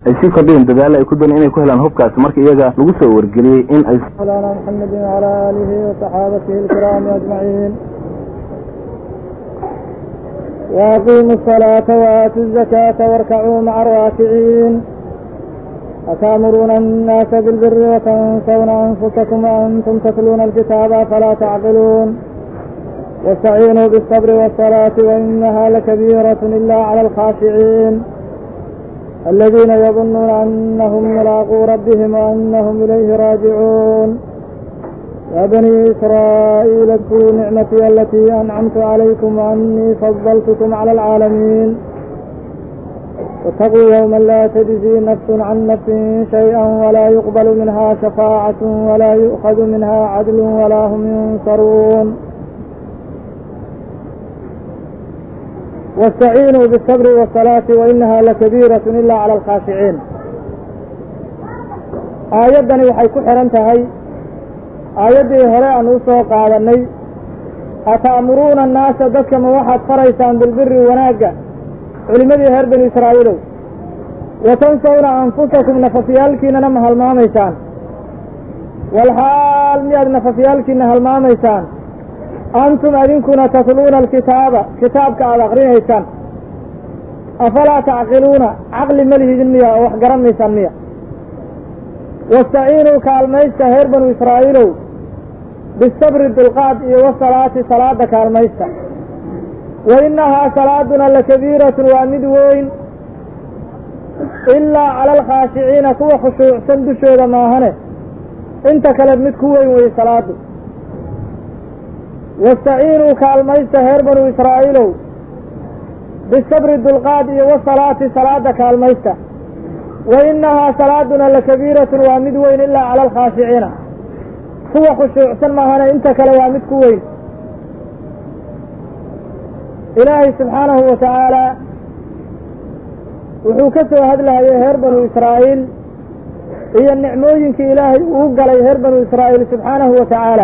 ay sii kordheen dadaalla ay ku dooneen inay ku helaan hubkaasi marka iyaga lagu soo wargeliyey in ay مولانا محمد وعلى آله وصحابته الكرام أجمعين وأقيموا الصلاة وآتوا الزكاة واركعوا مع الراكعين أتأمرون الناس بالبر وتنسون أنفسكم وأنتم تتلون الكتاب فلا تعقلون واستعينوا بالصبر والصلاة وإنها لكبيرة إلا على الخاشعين الذين يظنون أنهم ملاقو ربهم وأنهم إليه راجعون يا بني إسرائيل اذكروا نعمتي التي أنعمت عليكم وأني فضلتكم على العالمين واتقوا يوما لا تجزي نفس عن نفس شيئا ولا يقبل منها شفاعة ولا يؤخذ منها عدل ولا هم ينصرون واستعينوا بالصبر والصلاة وإنها لكبيرة إلا على الخاشعين aayaddani waxay ku xihan tahay aayaddii hore aan u soo qaadanay ata'muruuna annaasa dadka ma waxaad faraysaan bilbiri wanaagga culimmadii reer banu israa'iilow wa tansawna anfusakum nafafyaalkiinana ma halmaamaysaan walxaal miyaad nafafyaalkiina halmaamaysaan antum adinkuna tatluuna alkitaaba kitaabka aada akrinaysaan afalaa tacqiluuna caqli ma lihidin miya oo wax garanaysaan miya wastaciinuu kaalmaysta reer banu israa'iilow bisabri dulqaad iyo wasalaati salaada kaalmaysta wa innahaa salaaduna lakabiiratun waa mid weyn ilaa cala alkhaashiciina kuwa khushuucsan dushooda maahane inta kale mid ku weyn weye salaadu wastaciinuu kaalmaysta reer banu israa'iilow bisabri dulqaad iyo wasalaati salaada kaalmaysta wa innahaa salaaduna lakabiiratun waa mid weyn ilaa cala alkhaashiciina kuwa khushuucsan maahane inta kale waa mid ku weyn ilaahay subxaanahu wa tacaala wuxuu ka soo hadlahayay reer banu israa'iil iyo nicmooyinkii ilaahay uu galay reer banu israa'iil subxaanahu wa tacaala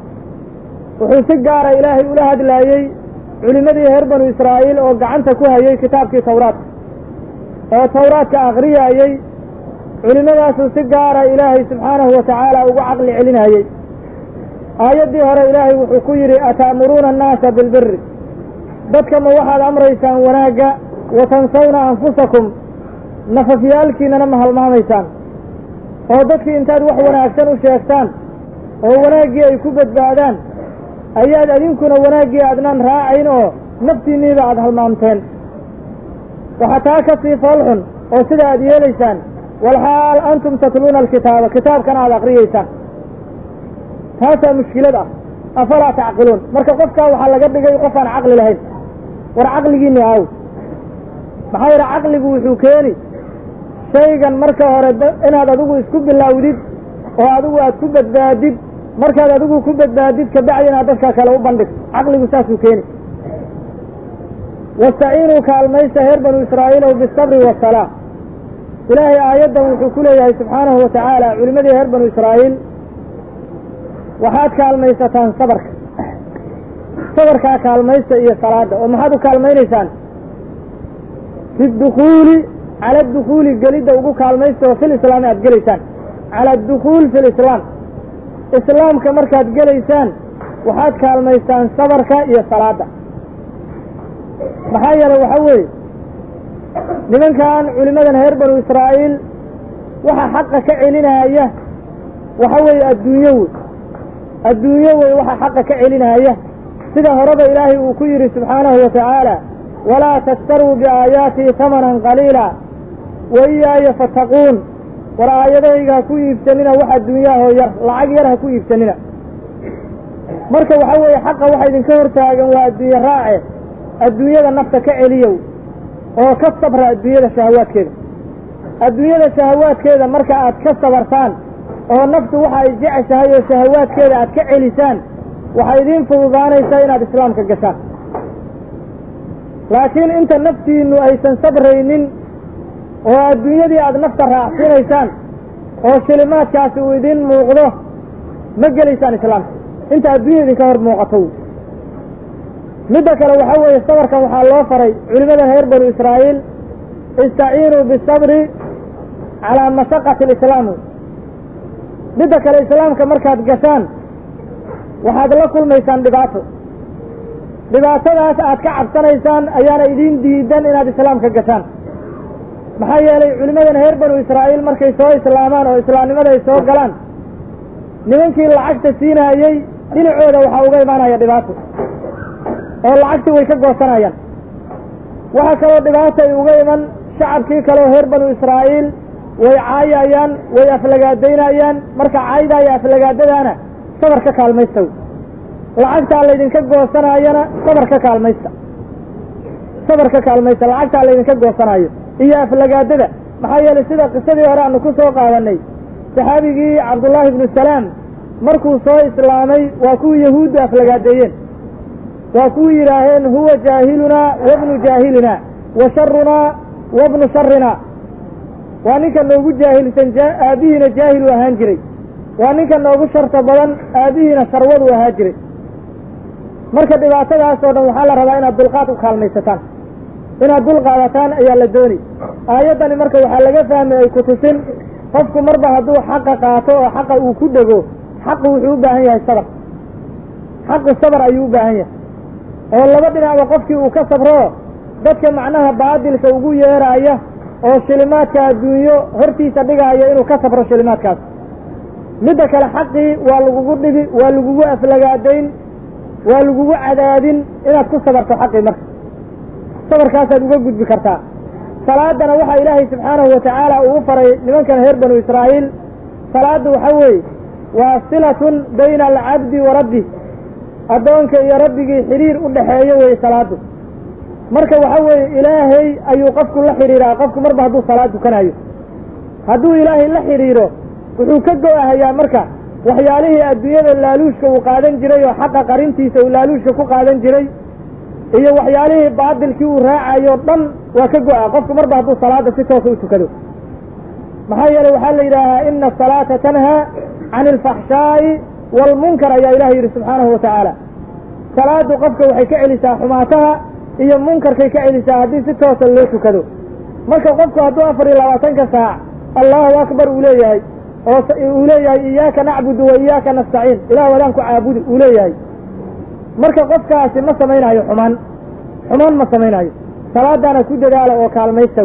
wuxuu si gaara ilaahay ula hadlaayey culimmadii reer banu israa'iil oo gacanta ku hayay kitaabkii tawraadka oo tawraadka akhriyaayey culimmadaasuu si gaara ilaahay subxaanahu wa tacaala ugu caqli celinayey aayaddii hore ilaahay wuxuu ku yidhi ata'muruuna annaasa bilbiri dadka ma waxaad amraysaan wanaagga wa tansawna anfusakum nafafyaalkiinana ma halmaamaysaan oo dadkii intaad wax wanaagsan u sheegtaan oo wanaaggii ay ku badbaadaan ayaad adinkuna wanaaggii aadnaan raacayn oo naftiinniiba aada halmaamteen waxaa taa ka sii foolxun oo sida aad yeelaysaan walxaal antum tatluuna alkitaaba kitaabkana aada akriyeysaan taasaa mushkilad ah afalaa tacqiluun marka qofkaa waxaa laga dhigay qof aan caqli lahayn war caqligiinni aaw maxaa yidhi caqligu wuxuu keeni shaygan marka hore inaad adigu isku bilaawdid oo adigu aad ku badbaadid markaad adigu ku badbaadid kabacdi inaad dadka kale u bandhigto caqligu saasuu keeni wastaciinuu kaalmaysta reer banu israa'iilow bisabri wasalaa ilaahay aayaddan wuxuu ku leeyahay subxaanahu wa tacaala culimmadii reer banu israa'iil waxaad kaalmaysataan sabarka sabarkaa kaalmaysta iyo salaada oo maxaad u kaalmaynaysaan fi dukhuuli cala adukhuuli gelidda ugu kaalmaysta oo fil islaami aad gelaysaan cala adukhuul fi lislaam islaamka markaad gelaysaan waxaad kaalmaystaan sabarka iyo salaada maxaa yeelay waxaa weeye nimankan culimmadan reer banu israa'iil waxa xaqa ka celinaya waxa weeye adduunyo wey adduunyo wey waxa xaqa ka celinaya sida horeba ilaahay uu ku yidhi subxaanahu wa tacaala walaa tashtaruu biaayaatii hamanan qaliila wa iyaaya fattaquun war aayadayga ha ku iibsanina wax adduunyahoo yar lacag yar ha ku iibsanina marka waxa weeye xaqa waxa idinka hortaagan waa adduunye raace adduunyada nafta ka celiyow oo ka sabra adduunyada shahawaadkeeda adduunyada shahawaadkeeda marka aad ka sabartaan oo naftu waxa ay jeceshahay oo shahawaadkeeda aad ka celisaan waxay idiin fududaanaysaa inaad islaamka gashaan laakiin inta naftiinnu aysan sabraynin oo adduunyadii aad nafta raacsiinaysaan oo shilimaadkaasi uu idiin muuqdo ma gelaysaan islaamka inta adduunya idinka hor muuqato midda kale waxaa weeye sabarkan waxaa loo faray culimmada reer banu israa'iil istaciinuu bisabri calaa mashaqati alislaam midda kale islaamka markaad gashaan waxaad la kulmaysaan dhibaato dhibaatadaas aad ka cabsanaysaan ayaana idiin diidan inaad islaamka gashaan maxaa yeelay culimmadan reer banu israa'iil markay soo islaamaan oo islaamnimada ay soo galaan nimankii lacagta siinaayey dhinacooda waxaa uga imaanaya dhibaato oo lacagtii way ka goosanayaan waxaa kaloo dhibaata ay uga iman shacabkii kaleo reer banu israa'iil way caayayaan way aflagaadaynayaan marka caayda iyo aflagaadadaana sabar ka kaalmaysta lacagtaa laydinka goosanaayana sabar ka kaalmaysta sabar ka kaalmaysta lacagtaa laydinka goosanaayo iyo aflagaadada maxaa yeelay sida qisadii hore aanu ku soo qaadanay saxaabigii cabdullaahi ibnu salaam markuu soo islaamay waa kuwii yahuuddu aflagaadeeyeen waa kuwii yidhaaheen huwa jaahilunaa wabnu jaahilina wa sharunaa wabnu sharina waa ninka noogu jaahilsan aabbihiina jaahiluu ahaan jiray waa ninka noogu sharta badan aabbihiina sharwaduu ahaan jiray marka dhibaatadaas oo dhan waxaa la rabaa inaad dulqaad u kaalmaysataan inaad dul qaadataan ayaa la dooni aayaddani marka waxaa laga fahmay ay ku tusin qofku marba hadduu xaqa qaato oo xaqa uu ku dhego xaqu wuxuu u baahan yahay sabar xaqu sabar ayuu u baahan yahay oo laba dhinacba qofkii uu ka sabro dadka macnaha baadilka ugu yeeraaya oo shilimaadka adduunyo hortiisa dhigaaya inuu ka sabro shilimaadkaas midda kale xaqii waa lagugu dhibi waa lagugu aflagaadayn waa lagugu cadaadin inaad ku sabarto xaqii marka sabarkaasaad uga gudbi kartaa salaadana waxaa ilaahay subxaanahu watacaala uu u faray nimankan reer banu israa'iil salaaddu waxa weeye waa silatun bayna alcabdi wa rabbi addoonka iyo rabbigii xidhiir u dhexeeyo weeye salaaddu marka waxa weeye ilaahay ayuu qofku la xidhiiraa qofku marba hadduu salaad tukanayo hadduu ilaahay la xidhiiro wuxuu ka go-ahayaa marka waxyaalihii adduunyada laaluushka uu qaadan jiray oo xaqa qarintiisa uu laaluushka ku qaadan jiray iyo waxyaalihii baadilkii uu raacayo dhan waa ka go-a qofku marba hadduu salaada si toosa u tukado maxaa yeeley waxaa la yidhaahaa ina asalaata tanhaa cani alfaxshaa'i waalmunkar ayaa ilahay yidhi subxaanahu wa tacaala salaadu qofka waxay ka celisaa xumaataha iyo munkarkay ka celisaa haddii si toosa loo tukado marka qofku hadduu afar iyo labaatanka saac allahu akbar uu leeyahay oo uu leeyahay iyaaka nacbudu wa iyaaka nastaciin ilah wadaan ku caabudi uu leeyahay marka qofkaasi ma samaynayo xumaan xumaan ma samaynayo salaadaana ku dadaala oo kaalmaysta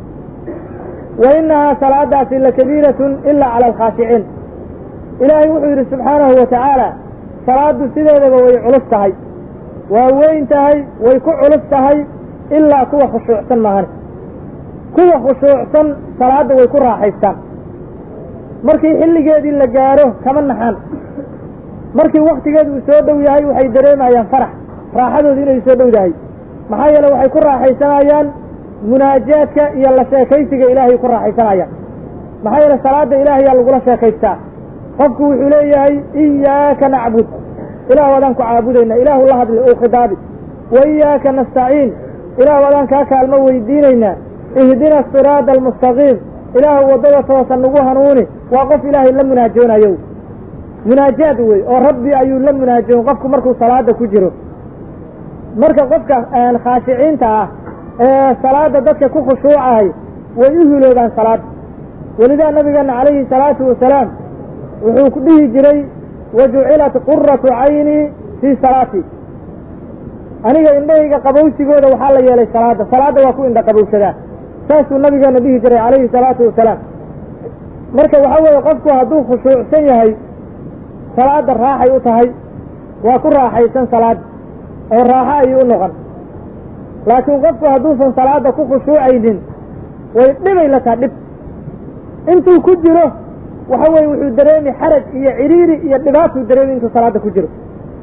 wa inahaa salaadaasi lakabiiratun ilaa cala alkhaashiciin ilaahay wuxuu yidhi subxaanahu wa tacaala salaaddu sideedaba way culus tahay waa weyn tahay way ku culus tahay ilaa kuwa khushuucsan maahan kuwa khushuucsan salaadda way ku raaxaystaan markii xilligeedii la gaaro kama naxaan markii waktigeedu uu soo dhow yahay waxay dareemayaan farax raaxadoodu inay soo dhow yahay maxaa yeele waxay ku raaxaysanayaan munaajaadka iyo la sheekaysiga ilaahay ku raaxaysanayaan maxaa yeele salaada ilaahayaa lagula sheekaystaa qofku wuxuu leeyahay iyaaka nacbud ilaah wadaan ku caabudayna ilaahu la hadli ou khidaabi wa iyaaka nastaciin ilaah wadaan kaa kaalmo weydiinaynaa ihdina siraada almustaqiim ilaahu waddada toosan nagu hanuuni waa qof ilaahay la munaajoonayo munaajaad wey oo rabbi ayuu la munaajoon qofku markuu salaada ku jiro marka qofka khaashiciinta ah ee salaada dadka ku khushuucahay way u hiloobaan salaada welidaa nabigeena calayhi salaatu wasalaam wuxuu ku dhihi jiray wajucilat quratu caynii fii salaatii aniga indhahayga qabowsigooda waxaa la yeelay salaada salaadda waa ku indha qabowsadaa saasuu nabigeena dhihi jiray calayhi salaatu wasalaam marka waxa weeye qofku hadduu khushuucsan yahay salaada raaxay u tahay waa ku raaxaysan salaada oo raaxo ayuu u noqon laakiin qofku hadduusan salaada ku khushuucaynin way dhibay la taha dhib intuu ku jiro waxa weye wuxuu dareemi xaraj iyo cidhiiri iyo dhibaatuu dareemi intuu salaada ku jiro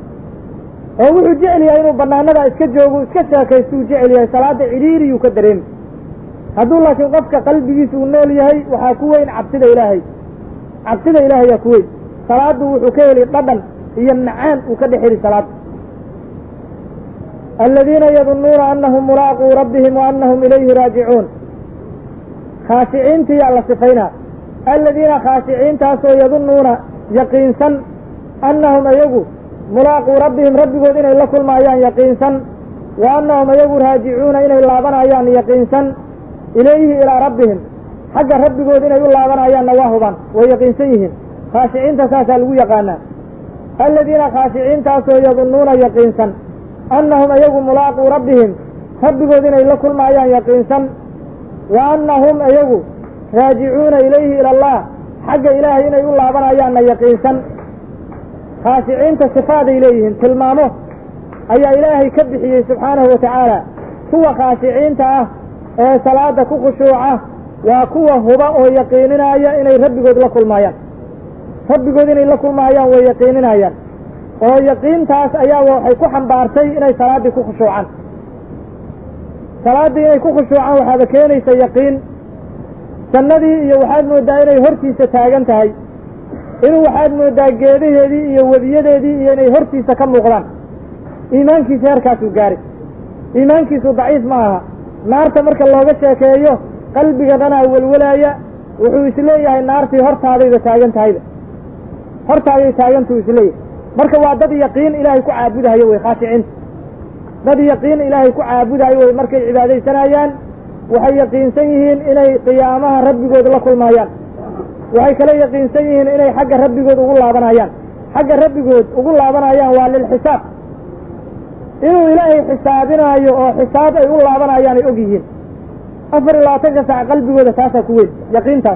oo wuxuu jecel yahay inuu banaanada iska joogo iska sheekaystuu jecel yahay salaada cidhiiriyuu ka dareemi hadduu laakiin qofka qalbigiisa uu nool yahay waxaa ku weyn cabsida ilaahay cabsida ilaahay yaa ku weyn salaadu wuxuu ka heli dhadhan iyo macaan uu ka dhex heli salaada aladiina yadunnuuna anahum mulaaquu rabbihim wa anahum ilayhi raajicuun khaashiciintiyaa la sifaynaa aladiina khaashiciintaasoo yadunnuuna yaqiinsan annahum iyagu mulaaquu rabbihim rabbigood inay la kulmaayaan yaqiinsan wa annahum iyagu raajicuuna inay laabanayaan yaqiinsan ilayhi ilaa rabbihim xagga rabbigood inay u laabanayaanna waa hubaan way yaqiinsan yihiin khaashiciinta saasaa lagu yaqaanaa aladiina khaashiciintaasoo yadunnuuna yaqiinsan annahum iyagu mulaaquu rabbihim rabbigood inay la kulmaayaan yaqiinsan wa annahum iyagu raajicuuna ilayhi ila allah xagga ilaahay inay u laabanayaanna yaqiinsan khaashiciinta sifaaday leeyihiin tilmaamo ayaa ilaahay ka bixiyey subxaanahu wa tacaala kuwa khaashiciinta ah ee salaada ku khushuuca waa kuwa huba oo yaqiininaya inay rabbigood la kulmaayaan rabbigood inay la kulmaayaan way yaqiininayaan oo yaqiintaas ayaa waxay ku xambaartay inay salaaddii ku khushuucaan salaaddii inay ku khushuucaan waxaaba keenaysa yaqiin jannadii iyo waxaad mooddaa inay hortiisa taagan tahay inuu waxaad mooddaa geedaheedii iyo webiyadeedii iyo inay hortiisa ka muuqdaan iimaankiisa heerkaasuu gaaray iimaankiisu daciif ma aha naarta marka looga sheekeeyo qalbiga dhanaa welwelaaya wuxuu isleeyahay naartii hortaadayba taagan tahayba hortaaday taagantuu isleeyahay marka waa dad yaqiin ilaahay ku caabudahayo wey khaashiciinta dad yaqiin ilaahay ku caabudahayo wey markay cibaadaysanayaan waxay yaqiinsan yihiin inay qiyaamaha rabbigood la kulmaayaan waxay kala yaqiinsan yihiin inay xagga rabbigood ugu laabanayaan xagga rabbigood ugu laabanayaan waa lilxisaab inuu ilaahay xisaabinaayo oo xisaab ay u laabanayaan ay og yihiin afar iyo labaatanka sac qalbigooda taasaa ku weyn yaqiintaas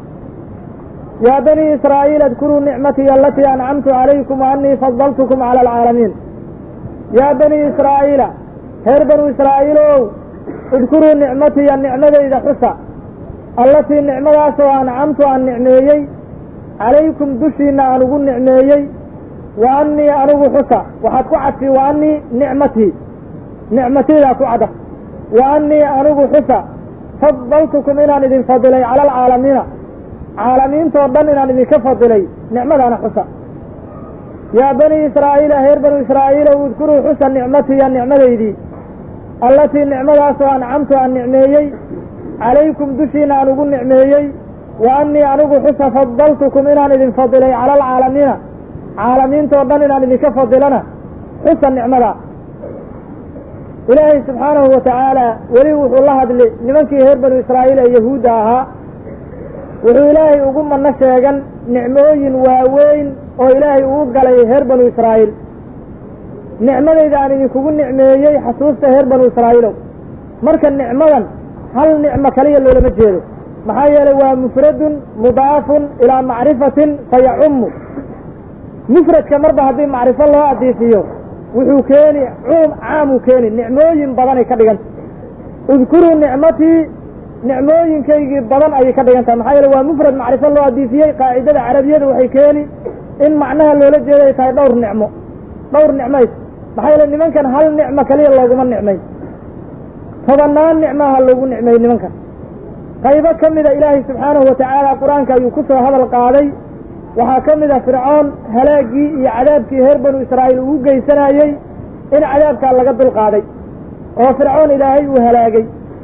yaa banii israa'iil adkuruu nicmatii alatii ancamtu calaykum wa annii fadaltukum cala alcaalamiin yaa banii israa'iila reer banuu israa'iilow idkuruu nicmatiya nicmadayda xusa allatii nicmadaasoo ancamtu aan nicmeeyey calaykum dushiinna aan ugu nicmeeyey wa annii anigu xusa waxaad ku cadfi wa annii nicmatii nicmataydaa ku cadaf wa annii anigu xusa fadaltukum inaan idin fadilay cala alcaalamiina caalamiintoo dhan inaan idinka fadilay nicmadaana xusa yaa banii israa'iila reer banuu israa'iilow idkuruu xusa nicmatiya nicmadaydii allatii nicmadaasoo ancamtu aan nicmeeyey calaykum dushiina aan ugu nicmeeyey wa annii anigu xusa fadaltukum inaan idin fadilay cala alcaalamiina caalamiintoo dhan inaan idinka fadilana xusa nicmadaa ilaahay subxaanahu wa tacaala weli wuxuu la hadli nimankii reer banu israa'iil ee yahuudda ahaa wuxuu ilaahay ugu manno sheegan nicmooyin waaweyn oo ilaahay uu galay reer banu israa'iil nicmadayda aan idinkugu nicmeeyey xasuusta reer banu israa'iilow marka nicmadan hal nicmo kaliya loolama jeedo maxaa yeelay waa mufradun mudaafun ilaa macrifatin fayacummu mufradka marba haddii macrifo loo adiifiyo wuxuu keeni cuum caamuu keeni nicmooyin badanay ka dhiganta udkuruu nicmatii nicmooyinkaygii badan ayay ka dhigan tahay maxaa yeele waa mufrad macrifo loo adiifiyey qaacidada carabiyada waxay keeni in macnaha loola jeeda ay tahay dhowr nicmo dhowr nicmays maxaa yeele nimankan hal nicmo kaliya looguma nicmayn tobannaan nicmaha loogu nicmeeyey nimankan qaybo ka mida ilaahay subxaanahu wa tacaala qur-aanka ayuu ku soo hadal qaaday waxaa ka mid a fircoon halaagii iyo cadaabkii reer banu israa'iil ugu geysanayey in cadaabkaa laga dulqaaday oo fircoon ilaahay uu halaagay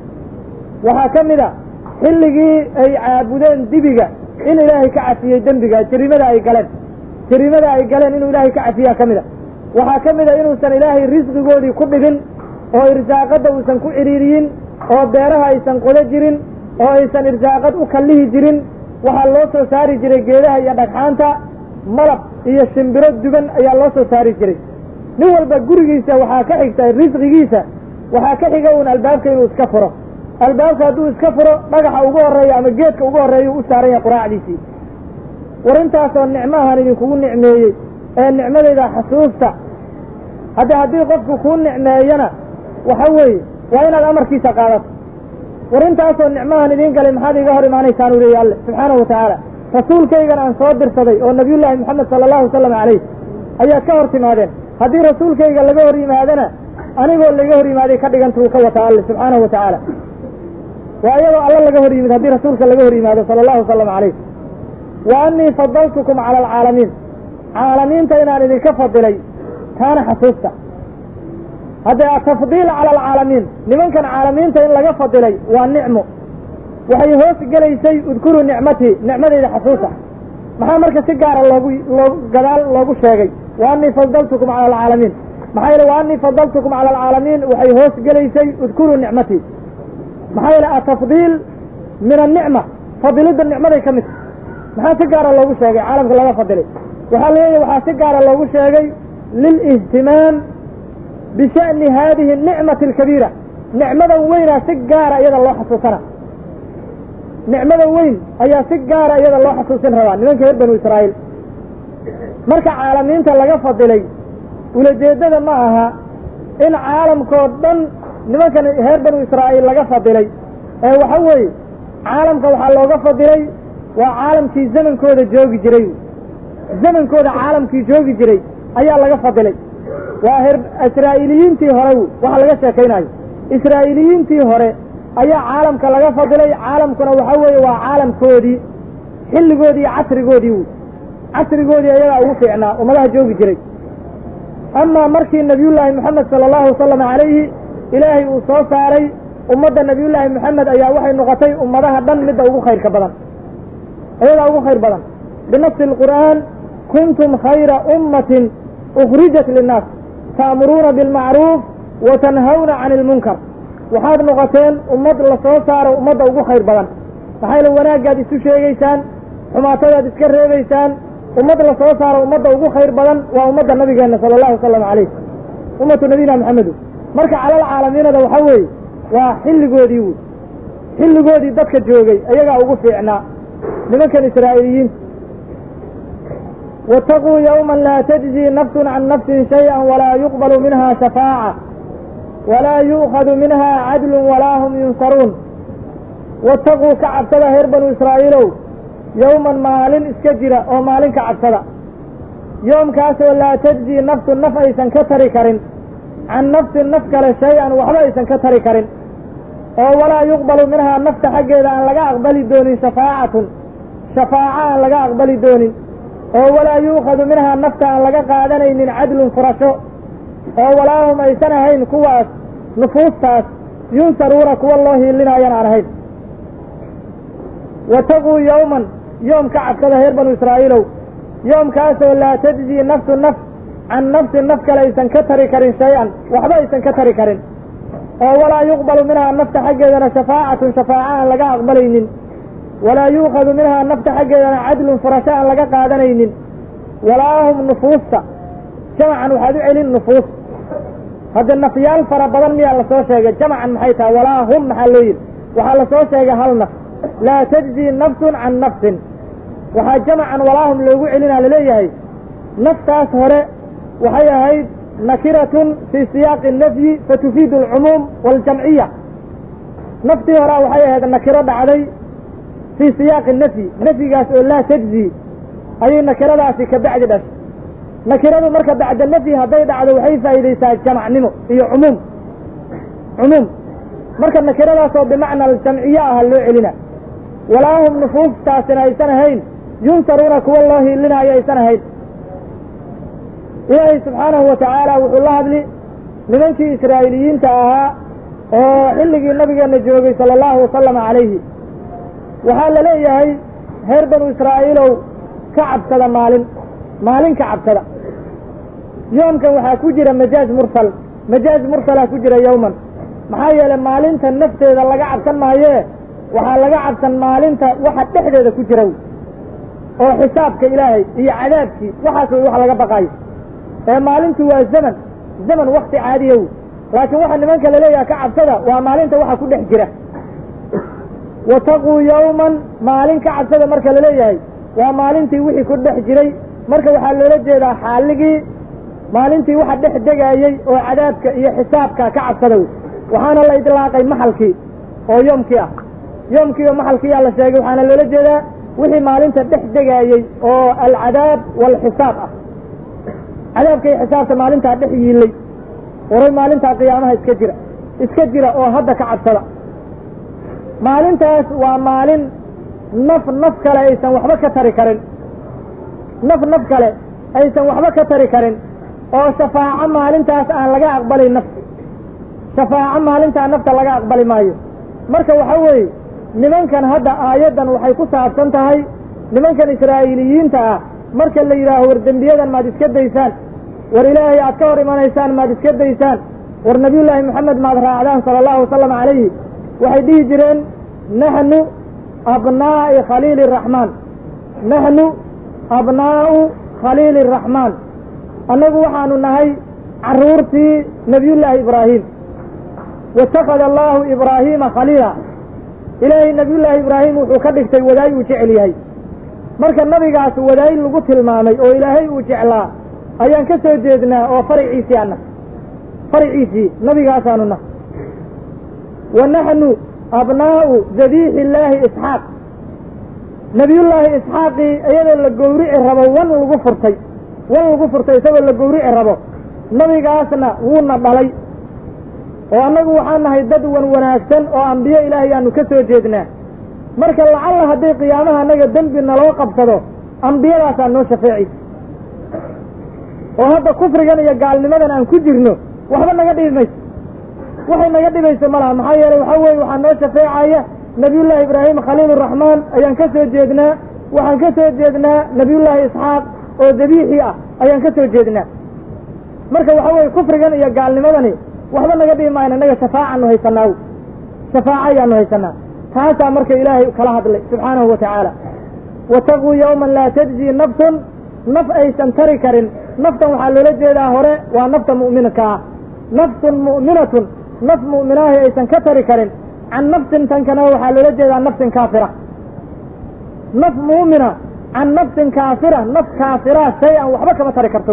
waxaa ka mid a xilligii ay caabudeen dibiga in ilaahay ka cafiyey dembiga jarimada ay galeen jarimada ay galeen inuu ilaahay ka cafiyaa ka mid a waxaa ka mid a inuusan ilaahay risqigoodii ku dhibin oo irsaaqadda uusan ku cidhiiriyin oo beeraha aysan qodo jirin oo aysan irsaaqad u kallihi jirin waxaa loo soo saari jiray geedaha iyo dhagxaanta malab iyo shimbiro dugan ayaa loo soo saari jiray nin walba gurigiisa waxaa ka xigta risqigiisa waxaa ka xiga uun albaabka inuu iska furo albaabka hadduu iska furo dhagaxa ugu horreeya ama geedka ugu horreeya u saaran yahay quraacdiisii war intaasoo nicmahan idinkugu nicmeeyey ee nicmadayda xasuusta hadde haddii qofku kuu nicmeeyana waxa weeye waa inaad amarkiisa qaadato war intaasoo nicmahan idiin galay maxaad iga hor imaanaysaan u leeya alle subxaanahu wa tacaala rasuulkaygan aan soo dirsaday oo nabiyullaahi moxamed sala allahu wasalam calayh ayaad ka hor timaadeen haddii rasuulkayga laga hor yimaadana anigoo laga hor yimaaday ka dhigantuu ka wataa alle subxaanahu wa tacaala waa iyadoo alla laga hor yimid haddii rasuulka laga hor yimaado sala allahu wasalam calayh wa annii fadaltukum cala alcaalamiin caalamiinta inaan idinka fadilay taana xasuusta haddee atafdiil cala alcaalamiin nimankan caalamiinta in laga fadilay waa nicmo waxay hoos gelaysay udkuruu nicmatii nicmadayda xasuusa maxaa marka si gaara loogu loo gadaal loogu sheegay wa annii fadaltukum cala alcaalamiin maxaa yeele wa annii fadaltukum cala alcaalamiin waxay hoos gelaysay udkuruu nicmatii maxaa yeele atafdiil min annicma fadilidda nicmaday ka mid maxaa si gaara loogu sheegay caalamka laga fadilay waxaa leeyahay waxaa si gaara loogu sheegay lilihtimaam bisha'ni haadihi nicmati alkabiira nicmadan weynaa si gaara iyada loo xasuusana nicmada weyn ayaa si gaara iyada loo xasuusin rabaa nimanka reer banu israa'iil marka caalamiinta laga fadilay ulajeeddada ma aha in caalamkoo dhan nimankan reer banu israa'iil laga fadilay ee waxa weeye caalamka waxaa looga fadilay waa caalamkii zamankooda joogi jiray zamankooda caalamkii joogi jiray ayaa laga fadilay waa her israa'iiliyiintii hore waxa laga sheekaynayo israa'iiliyiintii hore ayaa caalamka laga fadilay caalamkuna waxa weeye waa caalamkoodii xilligoodii iyo casrigoodii wy casrigoodii ayagaa ugu fiicnaa ummadaha joogi jiray amaa markii nabiyullaahi moxamed sala allahu wasalam calayhi ilaahay uu soo saaray ummadda nabiyullaahi moxamed ayaa waxay noqotay ummadaha dhan midda ugu khayrka badan ayadaa ugu khayr badan binafsi alqur'aan kuntum khayra ummatin ukhrijat linnaas ta'muruuna bilmacruuf wa tanhawna cani ilmunkar waxaad noqoteen ummad la soo saaro ummadda ugu khayr badan maxayla wanaaggaad isu sheegaysaan xumaatadaad iska reebaysaan ummad la soo saaro ummadda ugu khayr badan waa ummadda nabigeenna sala allahu wasalam calayh ummatu nabiyina maxamedu marka calal caalamiinada waxaa weeye waa xilligoodii wy xilligoodii dadka joogay ayagaa ugu fiicnaa nimankan israa'iiliyiinta waataquu yowman laa tajzii nafsun can nafsin shayئa walaa yuqbalu minha shafaaca walaa yu'khadu minha cadlun walaa hum yunsaruun waataquu ka cabsada reer banu israa'iilow yowman maalin iska jira oo maalin ka cabsada yoomkaasoo laa tajzii nafsun naf aysan ka tari karin can nafsin naf kale shay-an waxba aysan ka tari karin oo walaa yuqbalu minhaa nafta xaggeeda aan laga aqbali doonin shafaacatun shafaaco aan laga aqbali doonin oo walaa yuukhadu minhaa nafta aan laga qaadanaynin cadlun furasho oo walaa hum aysan ahayn kuwaas nufuustaas yunsaruuna kuwa loo hiilinaayan aan ahayn wataquu yowman yoom ka cabsada reer banu israa'iilow yoomkaasoo laa tajzii nafsu naf can nafsin naf kale aysan ka tari karin shay-an waxba aysan ka tari karin oo walaa yuqbalu minhaa nafta xaggeedana shafaacatun shafaaco aan laga aqbalaynin walaa yuukhadu minhaa nafta xaggeedana cadlun furasho aan laga qaadanaynin walaa hum nufuusta jamacan waxaad u celin nufuus hadda nafyaal fara badan miyaa lasoo sheegay jamacan maxay tahay walaa hum maxaa loo yidhi waxaa lasoo sheegay hal naf laa tajzii nafsun can nafsin waxaa jamacan walaa hum loogu celinaa laleeyahay naftaas hore waxay ahayd nakiratun fii siyaaqi nafyi fatufiidu alcumuum waaljamciya naftii horea waxay ahayd nakiro dhacday fii siyaaqi nafyi nafyigaas oo laa tajzii ayay nakiradaasi ka bacdi dhashay nakiradu marka bacda nafyi hadday dhacdo waxay faa'iidaysaa jamacnimo iyo cumuum cumuum marka nakiradaasoo bimacna aljamciye aha loo celina walaa hum nufuustaasina aysan ahayn yunsaruuna kuwa loo hiilinaayo aysan ahayn ilaahay subxaanahu wa tacaala wuxuu la hadli nimankii israa'iiliyiinta ahaa oo xilligii nabigeenna joogay sala allahu wasalama calayhi waxaa la leeyahay reer banu israa'iilow ka cabsada maalin maalin ka cabsada yoomkan waxaa ku jira majaaz mursal majaaz mursalaa ku jira yowman maxaa yeelay maalinta nafteeda laga cabsan maayee waxaa laga cabsan maalinta waxa dhexdeeda ku jira oo xisaabka ilaahay iyo cadaabkii waxaas way wax laga baqaayo ee maalintu waa zaman zaman wakti caadiya wy laakiin waxa nimanka laleeyaha ka cabsada waa maalinta waxa ku dhex jira wataquu yowman maalin ka cabsada marka laleeyahay waa maalintii wixii ku dhex jiray marka waxaa loola jeedaa xaaligii maalintii waxa dhex degaayey oo cadaabka iyo xisaabka ka cabsada wey waxaana la idlaaqay maxalkii oo yoomkii ah yoomkii oo maxalkiiyaa la sheegay waxaana loola jeedaa wixii maalinta dhex degaayey oo alcadaab waalxisaab ah cadaabka iyo xisaabta maalintaa dhex yiilay waray maalintaa qiyaamaha iska jira iska jira oo hadda ka cabsada maalintaas waa maalin naf naf kale aysan waxba ka tari karin naf naf kale aysan waxba ka tari karin oo shafaaco maalintaas aan laga aqbalay naf shafaaco maalintaa nafta laga aqbali maayo marka waxa weeye nimankan hadda aayaddan waxay ku saabsan tahay nimankan israa'iiliyiinta ah marka la yidhaaho war dembiyadan maad iska daysaan war ilaahay aad ka hor imanaysaan maad iska daysaan war nabiyullaahi moxamed maad raacdaan sala allahu wasalam calayhi waxay dhihi jireen naxnu abnaa'i khaliili araxmaan naxnu abnaa'u khaliili araxmaan annagu waxaanu nahay carruurtii nebiyullaahi ibraahim waittakhada allaahu ibraahiima khaliila ilaahay nebiyullaahi ibraahim wuxuu ka dhigtay wadaay uu jecel yahay marka nabigaas wadaay lagu tilmaamay oo ilaahay uu jeclaa ayaan ka soo jeednaa oo faraciisii ana faraciisii nabigaasaanu nah wa naxnu abnaa'u dabiixi illaahi isxaaq nebiyullaahi isxaaqii iyadoo la gowrici rabo wan lagu furtay wan lagu furtay isagoo la gowrici rabo nabigaasna wuuna dhalay oo annagu waxaan nahay dad wan wanaagsan oo ambiyo ilaahay aanu ka soo jeednaa marka lacalla hadday qiyaamaha annaga dembi naloo qabsado ambiyadaasaa noo shafeecaysa oo hadda kufrigan iyo gaalnimadan aan ku jirno waxba naga dhibi mayso waxay naga dhibayso ma laha maxaa yeeley waxaa weeye waxaa noo shafeecaya nebiyullaahi ibraahim khaliiluraxmaan ayaan ka soo jeednaa waxaan ka soo jeednaa nebiyullaahi isxaaq oo dabiixi ah ayaan ka soo jeednaa marka waxa weeye kufrigan iyo gaalnimadani waxba naga dhibi maayan innaga shafaacaanu haysanaa shafaaca ayaanu haysanaa taasaa marka ilaahay kala hadlay subxaanahu wa tacaala wataquu yowman laa tajzii nafsun naf aysan tari karin naftan waxaa loola jeedaa hore waa nafta mu'minka ah nafsun mu'minatun naf mu'minaahi aysan ka tari karin can nafsin tankana waxaa loola jeedaa nafsin kaafira naf mu'mina can nafsin kaafira naf kaafira shay an waxba kama tari karto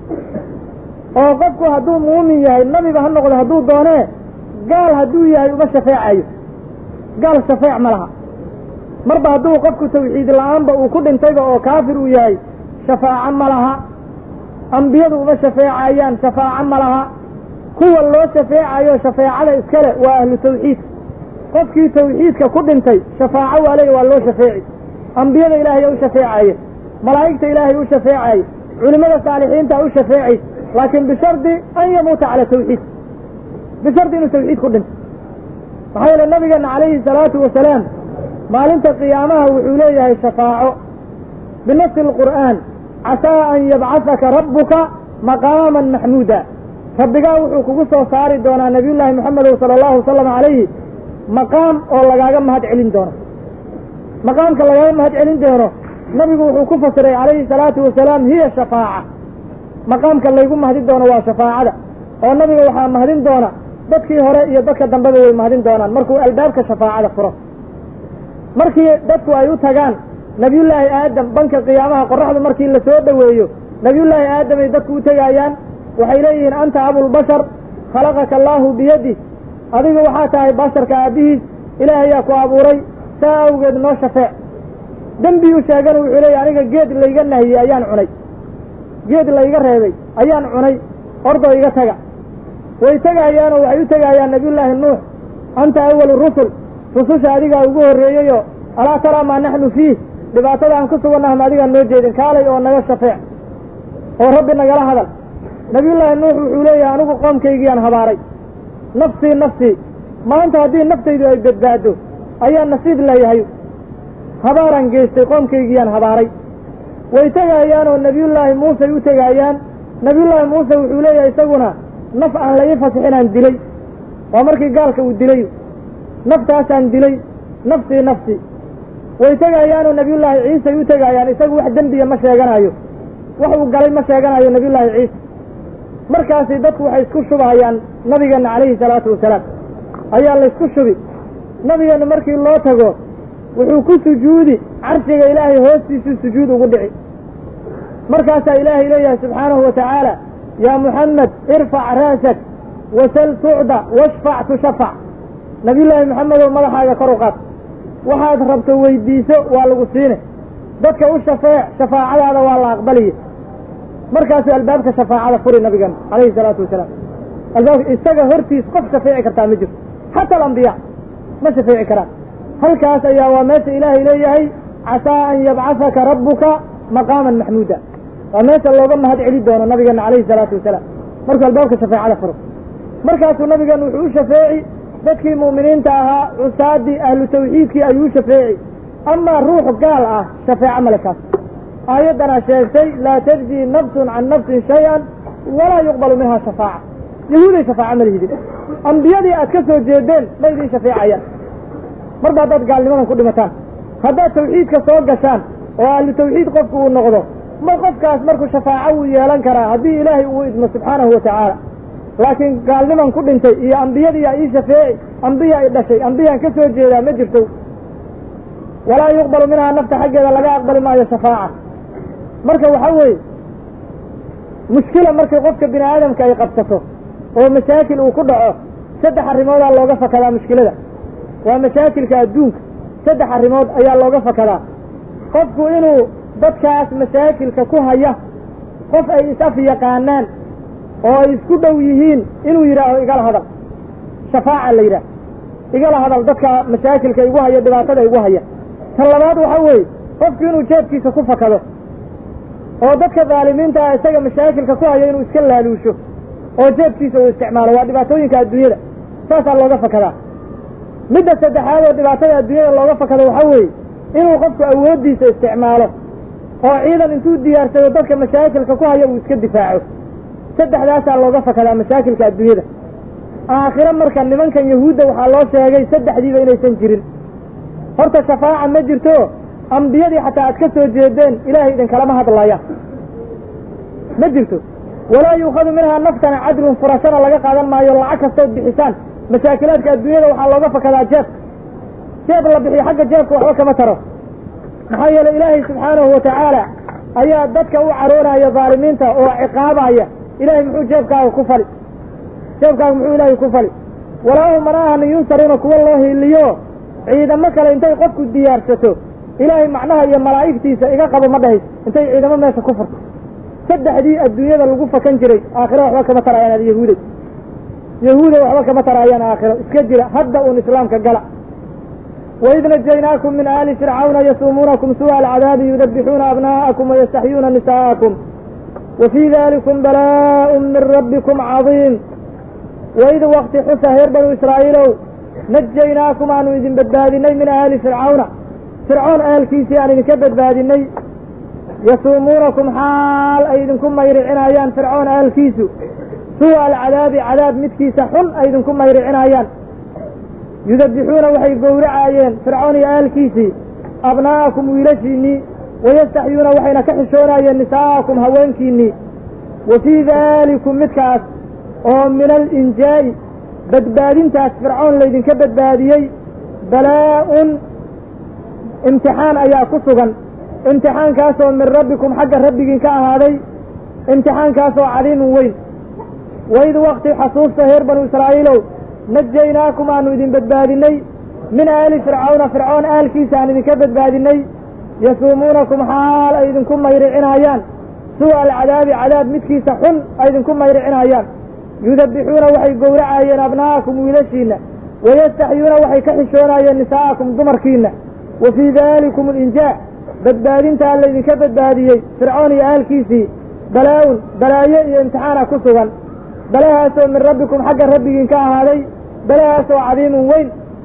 oo qofku hadduu muumin yahay nabiba ha noqdo hadduu doonee gaal hadduu yahay uma shafeecayo gaal shafeec ma laha marba hadduu qofku tawxiid la-aanba uu ku dhintayba oo kaafir uu yahay shafaaco ma laha ambiyadu uma shafeecayaan shafaaco ma laha kuwa loo shafeecayo shafeecada iskale waa ahlu tawxiid qofkii tawxiidka ku dhintay shafaaco waa leey waa loo shafeeci ambiyada ilaahay u shafeecaye malaa'igta ilaahay u shafeecaye culimada saalixiinta u shafeecay laakiin bishardi an yamuuta cala tawxiid bishardi inuu tawxiid ku dhinto maxaa yeele nabigeena calayhi salaatu wasalaam maalinta qiyaamaha wuxuu leeyahay shafaaco binafsi alqur'aan casaa an yabcasaka rabbuka maqaaman maxmuuda rabbigaa wuxuu kugu soo saari doonaa nabiyullaahi moxamedow sala allahu wasalam calayhi maqaam oo lagaaga mahad celin doono maqaamka lagaaga mahad celin doono nabigu wuxuu ku fasiray calayhi salaatu wasalaam hiya shafaaca maqaamka laygu mahadin doono waa shafaacada oo nabiga waxaa mahadin doona dadkii hore iyo dadka dambeba way mahadin doonaan markuu albaabka shafaacada furo markii dadku ay u tagaan nabiyullaahi aadam banka qiyaamaha qoraxdu markii la soo dhoweeyo nabiyullaahi aadam ay dadku u tegayaan waxay leeyihiin anta abulbashar khalaqaka allaahu biyadi adigu waxaa tahay basharka aabbihiis ilaahayaa ku abuuray saa awgeed noo shafeec dembi u sheegana wuxuu leeyahy aniga geed layga nahiyey ayaan cunay geed layga reebay ayaan cunay ordoo iga taga way tegayaanoo waxay u tegayaan nabiyullaahi nuux anta awalu rusul rususha adigaa ugu horreeyeyoo alaa taraa maa naxnu fiih dhibaatada aan ku sugannaha ma adigaan noo jeedin kaalay oo naga shafeec oo rabbi nagala hadal nabiyullaahi nuux wuxuu leeyahay anigu qoomkaygiiyaan habaaray nafsii nafsii maanta haddii naftaydu ay badbaado ayaan nasiib leeyahay habaaraan geystay qoomkaygiyaan habaaray way tegayaan oo nebiyullaahi muusey u tegayaan nebiyullaahi muuse wuxuu leeyahay isaguna naf aan la ii fasixinaan dilay waa markii gaalka uu dilay naftaasaan dilay nafsii nafsi way tegayaanoo nebiyullaahi ciisay u tegayaan isagu wax dembiya ma sheeganayo wax uu galay ma sheeganayo nebiyullaahi ciise markaasi dadku waxay isku shubahayaan nabigeenna calayhi salaatu wasalaam ayaa laysku shubi nabigeenna markii loo tago wuxuu ku sujuudi carshiga ilaahay hoostiisuu sujuud ugu dhici markaasaa ilaahay leeyahay subxaanahu wa tacaala yaa muxamed irfac ra'sak wasal tucda washfac tushafac nabiyullaahi moxamedow madaxaaga kor u qaad waxaad rabto weydiiso waa lagu siine dadka u shafeec shafaacadaada waa la aqbaliye markaasuu albaabka shafaacada furi nabigeena calayhi salaatu wasalaam albaabka isaga hortiis qof shafeeci kartaa ma jirto xata alambiyaa ma shafeeci karaan halkaas ayaa waa meesha ilaahay leeyahay casaa an yabcasaka rabbuka maqaaman maxmuuda waa meesha looga mahad celi doono nabigeena calayhi salaatu wasalaam markuu albaabka shafeecada furo markaasuu nabigeena wuxuu u shafeeci dadkii mu'miniinta ahaa cusaadii ahlu tawxiidkii ayuu u shafeeci amaa ruux gaal ah shafeeco male kaas aayaddanaa sheegtay laa tajzii nafsun can nafsin shay-an walaa yuqbalu minha shafaaca yahuuday shafaaco ma lihidin ambiyadii aad ka soo jeedeen ma idin shafeecayaan marba haddaad gaalnimadan ku dhimataan haddaad tawxiidka soo gashaan oo ahlu tawxiid qofku uu noqdo ma qofkaas markuu shafaaco wuu yeelan karaa haddii ilaahay uu idmo subxaanahu wa tacaala laakiin gaalniman ku dhintay iyo ambiyadiiyaa ii shafeeci ambiya i dhashay ambiyaan ka soo jeedaa ma jirto walaa yuqbalu minhaa nafta xaggeeda laga aqbali maayo shafaaca marka waxaa weeye mushkila markay qofka bini aadamka ay qabsato oo mashaakil uu ku dhaco saddex arrimoodaa looga fakadaa mushkilada waa mashaakilka adduunka saddex arrimood ayaa looga fakadaa qofku inuu dadkaas mashaakilka ku haya qof ay is-af yaqaanaan oo ay isku dhow yihiin inuu yidhaaho igala hadal shafaaca la yidhaah igala hadal dadka mashaakilka igu haya dhibaatada igu haya tan labaad waxa weeye qofku inuu jeebkiisa ku fakado oo dadka dhaalimiinta ah isaga mashaakilka ku haya inuu iska laaluusho oo jeebkiisa uu isticmaalo waa dhibaatooyinka adduunyada saasaa looga fakadaa midda saddexaad oo dhibaatada adduunyada looga fakado waxaa weeye inuu qofku awooddiisa isticmaalo oo ciidan intuu diyaarsado dadka mashaakilka ku haya uu iska difaaco saddexdaasaa looga fakadaa mashaakilka adduunyada aakhiro marka nimankan yahuudda waxaa loo sheegay saddexdiiba inaysan jirin horta shafaaca ma jirto ambiyadii xataa aad ka soo jeedeen ilaahay idinkalama hadlaya ma jirto walaa yuukhadu minhaa naftana cadlun furashana laga qaadan maayo lacag kastood bixisaan mashaakilaadka adduunyada waxaa looga fakadaa jeeb jeeb la bixiyo xagga jeebka waxba kama taro maxaa yeeley ilaahay subxaanahu wa tacaala ayaa dadka u caroonaya dhaalimiinta oo ciqaabaya ilaahay muxuu jeebkaaga ku fali jeebkaaga muxuu ilaahay ku fali walaahum mana ahani yunsaruuna kuwa loo hiiliyo ciidamo kale intay qofku diyaarsato ilaahay macnaha iyo malaa'igtiisa iga qabo ma dhahays intay ciidamo meesha ku furto saddexdii adduunyada lagu fakan jiray aakhiro waxba kama taraayaan ad yahuuday yahuuday waxba kama taraayaan aakhiro iska jira hadda uun islaamka gala waid najaynaakum min aali fircawna yasuumuunakum suu'a alcadaabi yudabixuuna abnaa'akum wayastaxyuuna nisaa'akum wa fii dalikum balaa'un min rabbikum cadiim waid wakti xusa reer banu israa'iilow najaynaakum aanu idin badbaadinay min aali fircawna fircoon aalkiisii aan idinka badbaadinay yasuumuunakum xaal ay idinku mayricinayaan fircoon aalkiisu suu'a alcadaabi cadaab midkiisa xun ay idinku mayricinayaan yudabixuuna waxay gowracaayeen fircoon iyo aalkiisii abnaa'akum wiilashiinnii wayastaxyuuna waxayna ka xishoonayeen nisaa'akum haweenkiinnii wa fii daalikum midkaas oo min alinjaa'i badbaadintaas fircoon laydinka badbaadiyey balaa'un imtixaan ayaa ku sugan imtixaankaasoo min rabbikum xagga rabbigiin ka ahaaday imtixaankaasoo cadiimun weyn waid wakti xasuusta reer banu israa'iilow najaynaakum aanu idin badbaadinay min aali fircawna fircoon aalkiisa aan idinka badbaadinay yasuumuunakum xaal ay idinku mayricinayaan suu'a alcadaabi cadaab midkiisa xun ay idinku mayricinayaan yudabixuuna waxay gowracaayeen abnaa'akum wiilashiinna wayastaxyuuna waxay ka xishoonayeen nisaa'akum dumarkiinna wa fii daalikum alinjaa badbaadintaa laydinka badbaadiyey fircoon iyo aalkiisii balaa-un balaayo iyo imtixaana ku sugan balahaasoo min rabbikum xagga rabbigiin ka ahaaday balahaasoo cadiimun weyn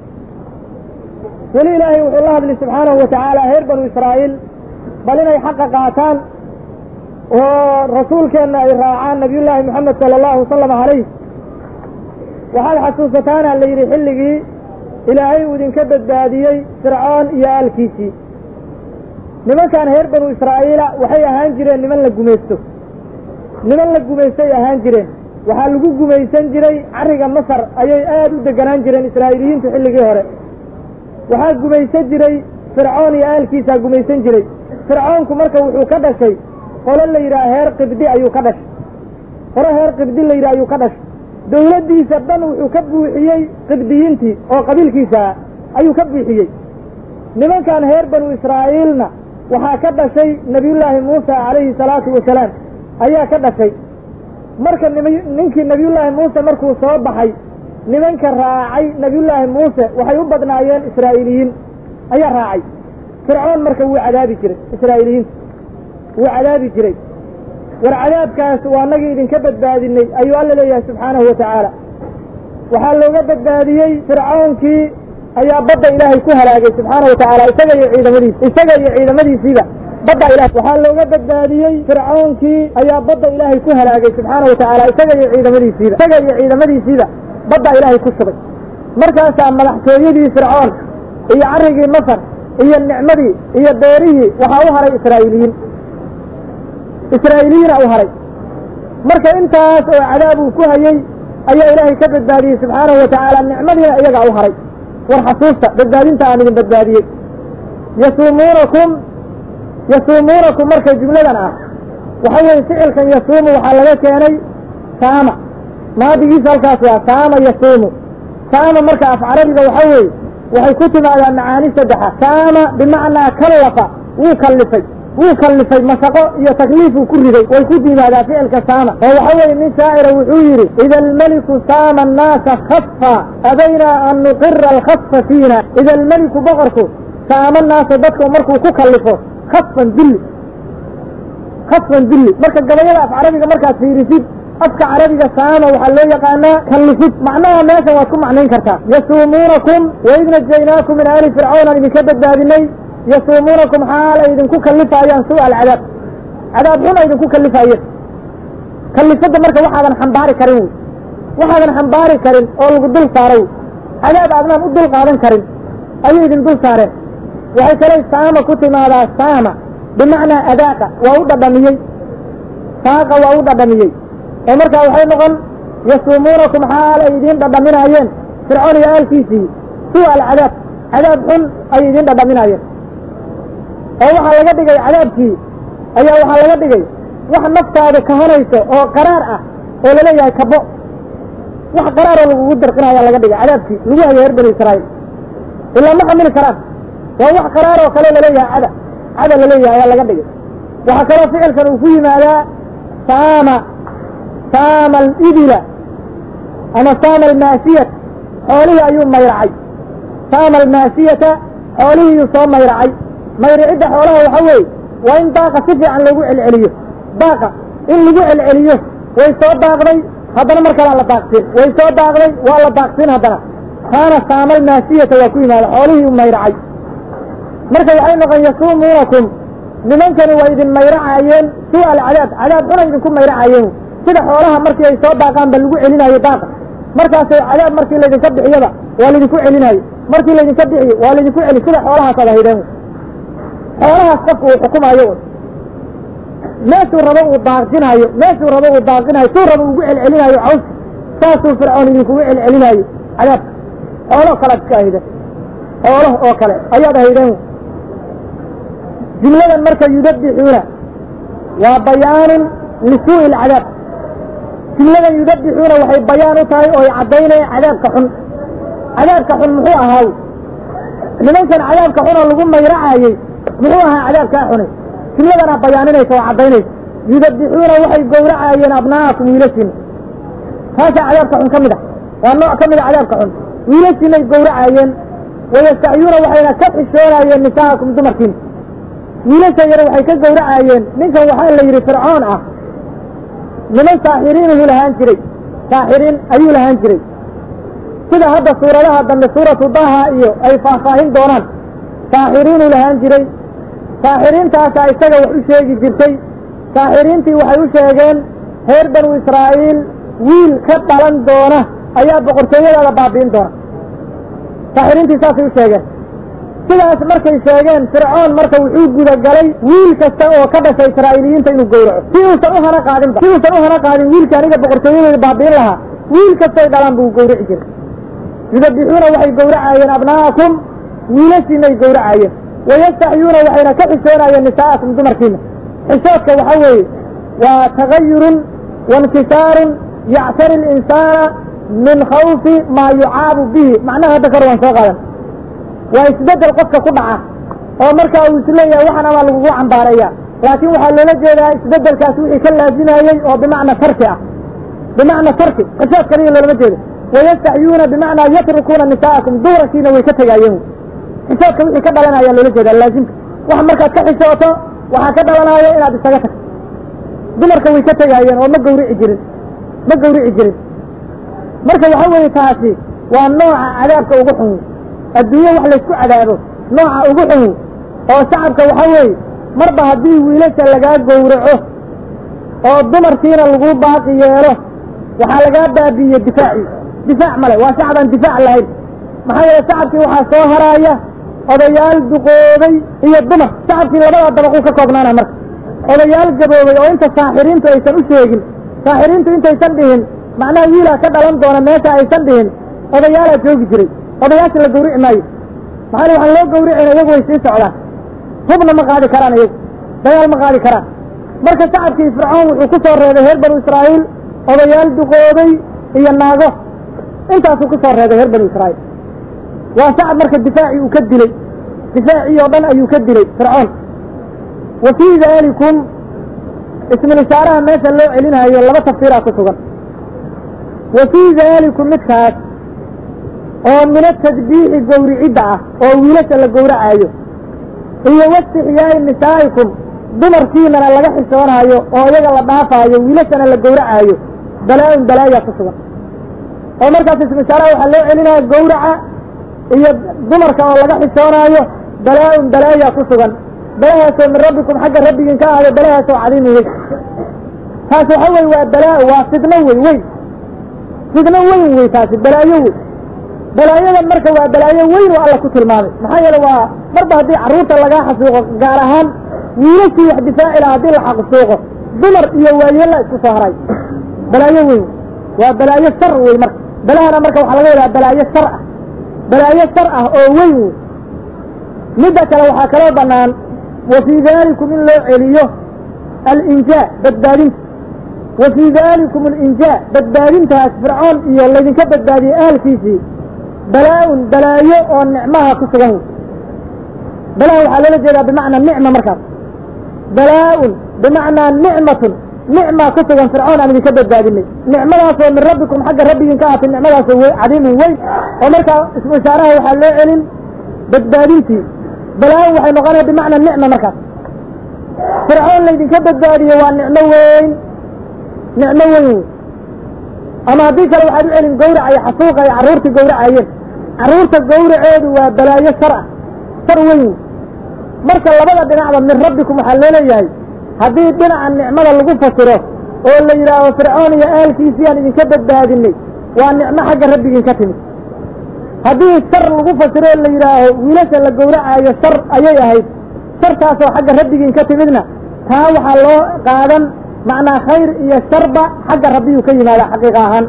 weli ilaahay wuxuu la hadlay subxaanahu wa tacaala reer banu israa'iil bal inay xaqa qaataan oo rasuulkeenna ay raacaan nabiyullaahi moxamed sala allahu wasalam calayh waxaad xasuusataana la yidhi xilligii ilaahay uu idinka badbaadiyey fircoon iyo aalkiisii nimankan reer banu israa'iila waxay ahaan jireen niman la gumaysto niman la gumaystay ahaan jireen waxaa lagu gumaysan jiray carriga masar ayay aad u deganaan jireen israa'iiliyiintu xilligii hore waxaa gumaysan jiray fircoon iyo aalkiisaa gumaysan jiray fircoonku marka wuxuu ka dhashay qolo la yidhaha heer qibdi ayuu ka dhashay qolo heer qibdi la yidhaha ayuu ka dhashay dawladdiisa dhan wuxuu ka buuxiyey qibdiyiintii oo qabiilkiisa ah ayuu ka buuxiyey nimankan reer banu israa'iilna waxaa ka dhashay nebiyullaahi muusa calayhi salaatu wasalaam ayaa ka dhashay marka nim ninkii nebiyullaahi muuse markuu soo baxay nimanka raacay nebiyullaahi muuse waxay u badnaayeen israa'iiliyiin ayaa raacay fircoon marka wuu cadaabi jiray israa'iiliyiinta wuu cadaabi jiray war cadaabkaas waa nagii idinka badbaadinay ayuu alla leeyahay subxaanahu wa tacaala waxaa looga badbaadiyey fircoonkii ayaa badda ilaahay ku halaagay subxaana wa tacaala isaga iyo ciidamadiis isaga iyo ciidamadiisiiba badda ilah waxaa looga badbaadiyey fircoonkii ayaa badda ilaahay ku halaagay subxaana wa tacaala isaga iyo ciidamadiisiiba isaga iyo ciidamadiisiiba badda ilaahay ku shubay markaasaa madaxtooyadii fircoon iyo carrigii masar iyo nicmadii iyo beerihii waxaa u haray israa'iiliyiin israa'iiliyiina u haray marka intaas oo cadaab uu ku hayey ayaa ilaahay ka badbaadiyey subxaanahu wa tacaala nicmadiina iyagaa u haray war xasuusta badbaadinta aan idin badbaadiyey yasuumuunakum yasuumuunakum marka jumladan ah waxa weeye ficilkan yasuumu waxaa laga keenay saama maadigiisa halkaas waa saama yasuumu saama marka af carabiga waxa weeye waxay ku timaadaa macaani saddexa saama bimacnaa kallafa wuu kallifay wuu kallifay mashaqo iyo takliifuu ku riday way ku timaadaa ficilka saama oo waxa weeye nin shaacira wuxuu yidhi ida almeliku saama annaasa khafa abaynaa an nuqira alkhafa fiina ida almeliku boqorku saama naasa dadku markuu ku kallifo khafan dulli khafan dulli marka gabayada af carabiga markaad fiirisid afka carabiga saama waxaa loo yaqaanaa kallifid macnaha meeshan waad ku macnayn kartaa yasuumuunakum waid najaynaakum min aali fircawn aan idinka badbaadinay yasuumuunakum xaal ay idinku kallifaayaan su'a alcadaab cadaab xun ay idinku kallifaayeen kallifadda marka waxaadan xambaari karin wey waxaadan xambaari karin oo lagu dul saaro wey cadaab aadnaan u dul qaadan karin ayay idin dul saareen waxay kaley saama ku timaadaa saama bimacnaa adaaqa waa u dhadhamiyey saaqa waa u dhadhamiyey oo markaa waxay noqon yasuumuunakum xaal ay idiin dhadhaminaayeen fircoon iyo aalkiisii su'a alcadaab cadaab xun ayay idiin dhadhaminaayeen oo waxaa laga dhigay cadaabkii ayaa waxaa laga dhigay wax naftaadu kahanayso oo qaraar ah oo laleeyahay kabo wax qaraaroo lagugu dirqinaya laga dhigay cadaabkii lagu hayo reer bani israa'iil ilaa ma xamili karaan waa wax qaraar oo kale laleeyahay cada cada laleeyahay ayaa laga dhigay waxaa kaloo ficilkan uu ku yimaadaa saama saama alibila ama saama almaasiyat xoolihii ayuu mayracay saama almaasiyata xoolihiiyuu soo mayracay mayricidda xoolaha waxa weeye waa in daaqa si fiican loogu celceliyo daaqa in lagu celceliyo way soo daaqday haddana mar kalaa la daaqsin way soo daaqday waa la daaqsin haddana kaana saama almaasiyata waa ku yimaada xoolihii u mayracay marka waxay noqon yasuumuunakum nimankani waa idin mayracaayeen su'a alcadaab cadaab xunay idinku mayracaayeen sida xoolaha markii ay soo daaqaan ba lagu celinayo daaqa markaasay cadaab markii laydinka bixiyaba waa laydinku celinayo markii laydinka bixiyo waa laydinku celi sida xoolahaasaad ahaydeen xoolahaas qofka uu xukumaayo meeshuu rabo uu daaqsinaayo meeshuu rabo uu daaqinayo suu rabo ugu celcelinaayo cawska saasuu fircoon idinkugu celcelinaayo cadaabka xoolo kalead iska ahaydeen xoolo oo kale ayaad ahaydeen jumladan marka yudabixuuna waa bayaanun lisuu'i alcadaab jumladan yudabixuuna waxay bayaan u tahay oo ay caddaynaya cadaabka xun cadaabka xun muxuu ahaaw nimankan cadaabka xun oo lagu mayracaayey muxuu ahaa cadaabkaa xunay jumladanaa bayaaninaysa oo caddaynaysa yudabixuuna waxay gowracaayeen abna'akum wiilashiina taasaa cadaabka xun ka mid ah waa nooc ka mid a cadaabka xun wiilashiinay gowracaayeen wayastacyuuna waxayna ka xishoonaayeen nisaa'akum dumarkiina wiilasha yar waxay ka gowracaayeen ninkan waxaa la yidhi fircoon ah niman saaxiriinuhu lahaan jiray saaxiriin ayuu lahaan jiray sida hadda suuradaha dambe suuratu daha iyo ay faahfaahin doonaan saaxiriinuu lahaan jiray saaxiriintaasaa isaga wax u sheegi jirtay saaxiriintii waxay u sheegeen reer banu israa'iil wiil ka dhalan doona ayaa boqortooyadaada baabi'in doona saaxiriintii saasay u sheegeen sidaas markay sheegeen fircoon marka wuxuu gudagalay wiil kasta oo ka dhashay israa'iiliyiinta inuu gowraco si uusan u hana qaadinba si uusan u hana qaadin wiilka aniga boqortooyadeeda baabi'in lahaa wiil kastay dhalaan buu gowrici jiray yudabixuuna waxay gowracaayeen abna'akum wiilashiinay gowracaayeen wayastaxyuuna waxayna ka xishoonayeen nisaa'akum dumarkiina xishoodka waxa weeye waa tagayurun wainkisaarun yactari linsaana min khawfi maa yucaabu bihi macnaha hadda kor waan soo qaadan waa isbeddel qofka ku dhaca oo markaa uu isleeyahay waxan amaa lagugu cambaareeya laakiin waxaa loola jeedaa isbeddelkaas wixii ka laazimayey oo bimacna tarki ah bimacna tarki xishood kaliya loolama jeedo wayastaxyuuna bimacnaa yatrukuuna nisaa'akum dumarkiina way ka tegaayeen xishoodka wixii ka dhalanaya loola jeedaa laazimka wax markaad ka xishooto waxaa ka dhalanaya inaad isaga tagto dumarka way ka tegaayeen oo ma gawrici jirin ma gawrici jirin marka waxa weeye taasi waa nooca cadaabka ugu xun adduunye wax laysku cadaabo nooca ugu xun oo shacabka waxa weeye marba haddii wiilasha lagaa gowraco oo dumarkiina lagu baaqi yeelo waxaa lagaa baabi'iye difaacii difaac male waa shacab aan difaac lahayn maxaa yeele shacabkii waxaa soo haraaya odayaal duqoobay iyo dumar shacabkii labadaa dabaquu ka koobnaana marka odayaal gaboobay oo inta saaxiriintu aysan u sheegin saaxiriintu intaysan dhihin macnaha wiilaa ka dhalan doona meesha aysan dhihin odayaalaa joogi jiray odayaasha la gawrici maayo maxaa waxaan loo gawricayna iyagu way sii socdaan hubna ma qaadi karaan iyagu dagaal ma qaadi karaan marka shacabkii fircoon wuxuu ku soo reebay reer banu israa'iil odayaal duqoobay iyo naago intaasuu ku soo reebay reer banu israa'iil waa shacab marka difaacii uu ka dilay difaacii oo dhan ayuu ka dilay fircoon wa fii daalikum ismilishaaraha meesha loo celinaayo laba tafsiiraa ku sugan wa fii daalikum midkaas oo mina tadbiixi gawricidda ah oo wiilasha la gowracaayo iyo wastixyaa'i nisaa'ikum dumarkiinana laga xishoonaayo oo iyaga la dhaafaayo wiilashana la gowracaayo balaa-un balaayaa ku sugan oo markaas ismishaaraha waxaa loo celinaya gawraca iyo dumarka oo laga xishoonaayo balaa-un balaayaa ku sugan balahaasoo min rabbikum xagga rabbigiin ka ahdo balahaasoo cadiimi weyn taas waxa weye waa balaa waa fidno wey weyn fidno weyn wey taasi balaayo wey balaayadan marka waa balaayo weyn oo alla ku tilmaamay maxaa yeele waa marba haddii carruurta lagaa xasuuqo gaar ahaan wiilashii wax difaaci laha haddii la xaqsuuqo dumar iyo waayeella isku soo haray balaayo weyn waa balaayo shar wey marka balahana marka waxaa laga wadaa balaayo shar ah balaayo shar ah oo weyn wey midda kale waxaa kaloo bannaan wa fii daalikum in loo celiyo alinjaa badbaadinta wa fii daalikum alinjaa badbaadintaas fircoon iyo laydinka badbaadiyey ahalkiisii balaa-un balaayo oo nicmaha ku sugan wey balaha waxaa loola jeedaa bimacnaa nicma markaas balaa-un bimacnaa nicmatun nicmaa ku sugan fircoon aan idinka badbaadinay nicmadaasoo min rabbikum xagga rabbigiin ka ahatay nicmadaasoo w cadiimin weyn oo markaa ismu ishaaraha waxaa loo celin badbaadintii balaa-un waxay noqonaya bimacnaa nicma markaas fircoon laydinka badbaadiye waa nicmo weyn nicmo weyn wey ama haddii kale waxaad u celin gawraca iyo xasuuqa ay carruurta gawracayeen carruurta gawraceedu waa balaayo shar ah shar weyn wey marka labada dhinacba min rabbikum waxaa loo leeyahay haddii dhinaca nicmada lagu fasiro oo la yidhaaho fircoon iyo aalkiisii aan idinka badbaadinay waa nicmo xagga rabbigiin ka timid haddii shar lagu fasiro oo la yidhaaho wiilasha la gowracaayo shar ayay ahayd shartaasoo xagga rabbigiin ka timidna taa waxaa loo qaadan macnaa khayr iyo sharba xagga rabbiyuu ka yimaada xaqiiqa ahaan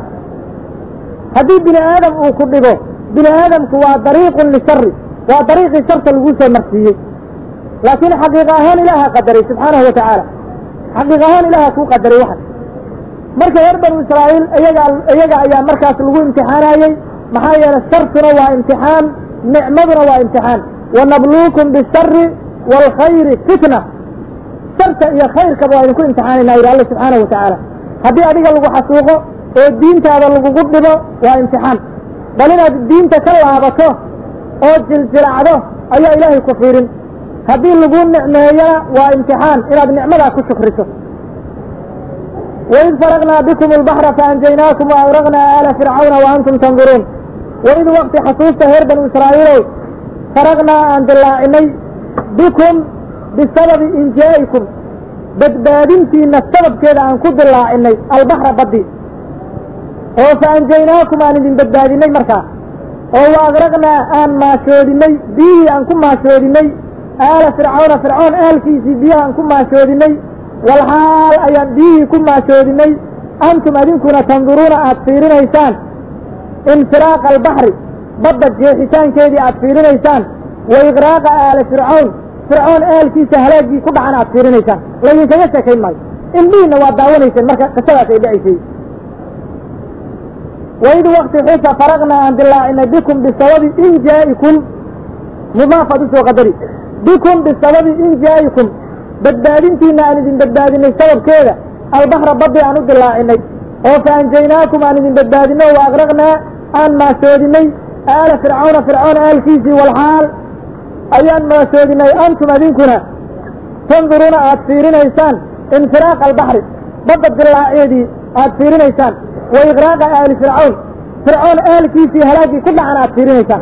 haddii bini aadam uu ku dhigo bini aadamku waa dariiqun lishari waa dariiqii sharta lagu soo marsiiyey laakiin xaqiiq ahaan ilaaha qadaray subxaanahu wa tacaala xaqiiq ahaan ilaaha kuu qadaray waxan marka reer banu israa'iil iyaga iyaga ayaa markaas lagu imtixaanayey maxaa yeelay shartuna waa imtixaan nicmaduna waa imtixaan wanabluukum bishari waalkhayri fitna sharta iyo khayrkaba waa idinku imtixaanayna yidhi alla subxaanahu wa tacaala haddii adiga lagu xasuuqo oo diintaada lagugu dhibo waa imtixaan bal inaad diinta ka laabato oo jiljilacdo ayaa ilaahay ku fiirin haddii lagu nicmeeyana waa imtixaan inaad nicmadaa ku shukriso waid faraqnaa bikum albaxra faanjaynaakum waagraqnaa aala fircawna wa antum tanduruun waid waqti xasuusta reer banu israa'iilow faraqnaa aan dillaacinay bikum bisababi injaa'ikum badbaadintiina sababkeeda aan ku dillaacinay albaxra baddi oo faanjaynaakum aan idin badbaadinay markaa oo wa agraqnaa aan maashoodinay biyihii aan ku maashoodinay aala fircawna fircoon aalkiisii biyahaan ku maashoodinay walxaal ayaan biyihii ku maashoodinay antum adinkuna tanduruuna aad fiirinaysaan infiraaqa albaxri badda jeexitaankeedii aad fiirinaysaan wa iqraaqa aala fircawn fircoon aalkiisa halaaggii ku dhacan aad fiirinaysaan laydinkaga sheekayn maayo indhihiinna waad daawanayseen marka qisadaas ay dhacaysay waid wakti xusa faraqnaa aan dilaacinay bikum bisababi injaa'ikum mudaafaad usoo qadari bikum bisababi injaa'ikum badbaadintiina aan idin badbaadinay sababkeeda albaxra baddi aan u dilaacinay oo fa anjaynaakum aan idin badbaadinay wa agraqnaa aan maashoodinay aala fircawna fircoon aalkiisii walxaal ayaan maashoodinay antum adinkuna tanduruuna aad fiirinaysaan infiraaq albaxri badda dilaaceedii aad fiirinaysaan wa iqraaqa aali fircawn fircoon aalkiisii halaaggii ku dhacan aad fiirinaysaan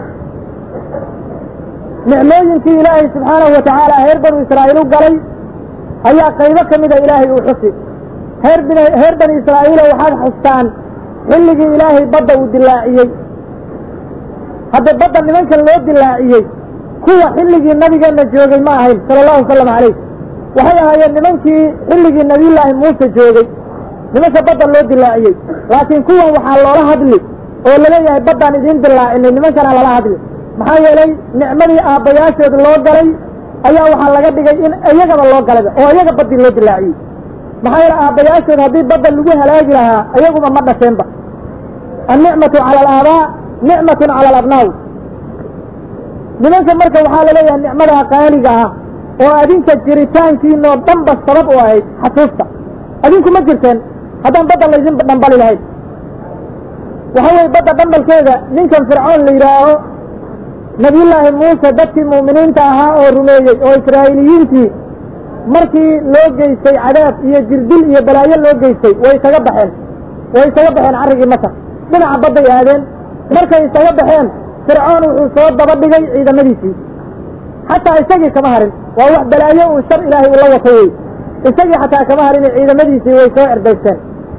nicmooyinkii ilaahay subxaanahu wa tacaala reer banu israa'iil u galay ayaa qaybo ka mida ilaahay uu xusi reer bin reer bani israa'iilo waxaad xustaan xilligii ilaahay badda uu dilaaciyey hadda badda nimankan loo dilaaciyey kuwa xilligii nabigeenna joogay ma ahayn sala allahu wasalam calayh waxay ahaayeen nimankii xilligii nabiyullaahi muuse joogay nimanka badda loo dilaaciyey laakiin kuwan waxaa loola hadli oo laleeyahay baddaan idiin dilaacinay nimankana lala hadli maxaa yeelay nicmadii aabbayaashood loo galay ayaa waxaa laga dhigay in iyagaba loo galayba oo iyaga baddii loo dilaaciyey maxaa yeele aabbayaashood haddii badda lagu halaagi lahaa iyaguba ma dhasheenba annicmatu cala alaabaa nicmatun cala alabnaaw nimanka marka waxaa laleeyahay nicmadaa qaaliga ah oo adinka jiritaankiinoo dhanba sabab u ahayd xasuusta adinku ma jirteen haddaan badda laydin dhambali lahayn waxa weye badda dhambalkeeda ninkan fircoon la yidhaaho nabiyullaahi muuse dadkii mu'miniinta ahaa oo rumeeyey oo israa'iiliyiintii markii loo geystay cadaab iyo jirdil iyo balaayo loo geystay way isaga baxeen way isaga baxeen carrigii masar dhinaca badday aadeen markay isaga baxeen fircoon wuxuu soo daba dhigay ciidamadiisii xataa isagii kama harin waa wax balaayo uu shar ilaahay ula wato wey isagii xataa kama harin ciidamadiisii way soo erdaysteen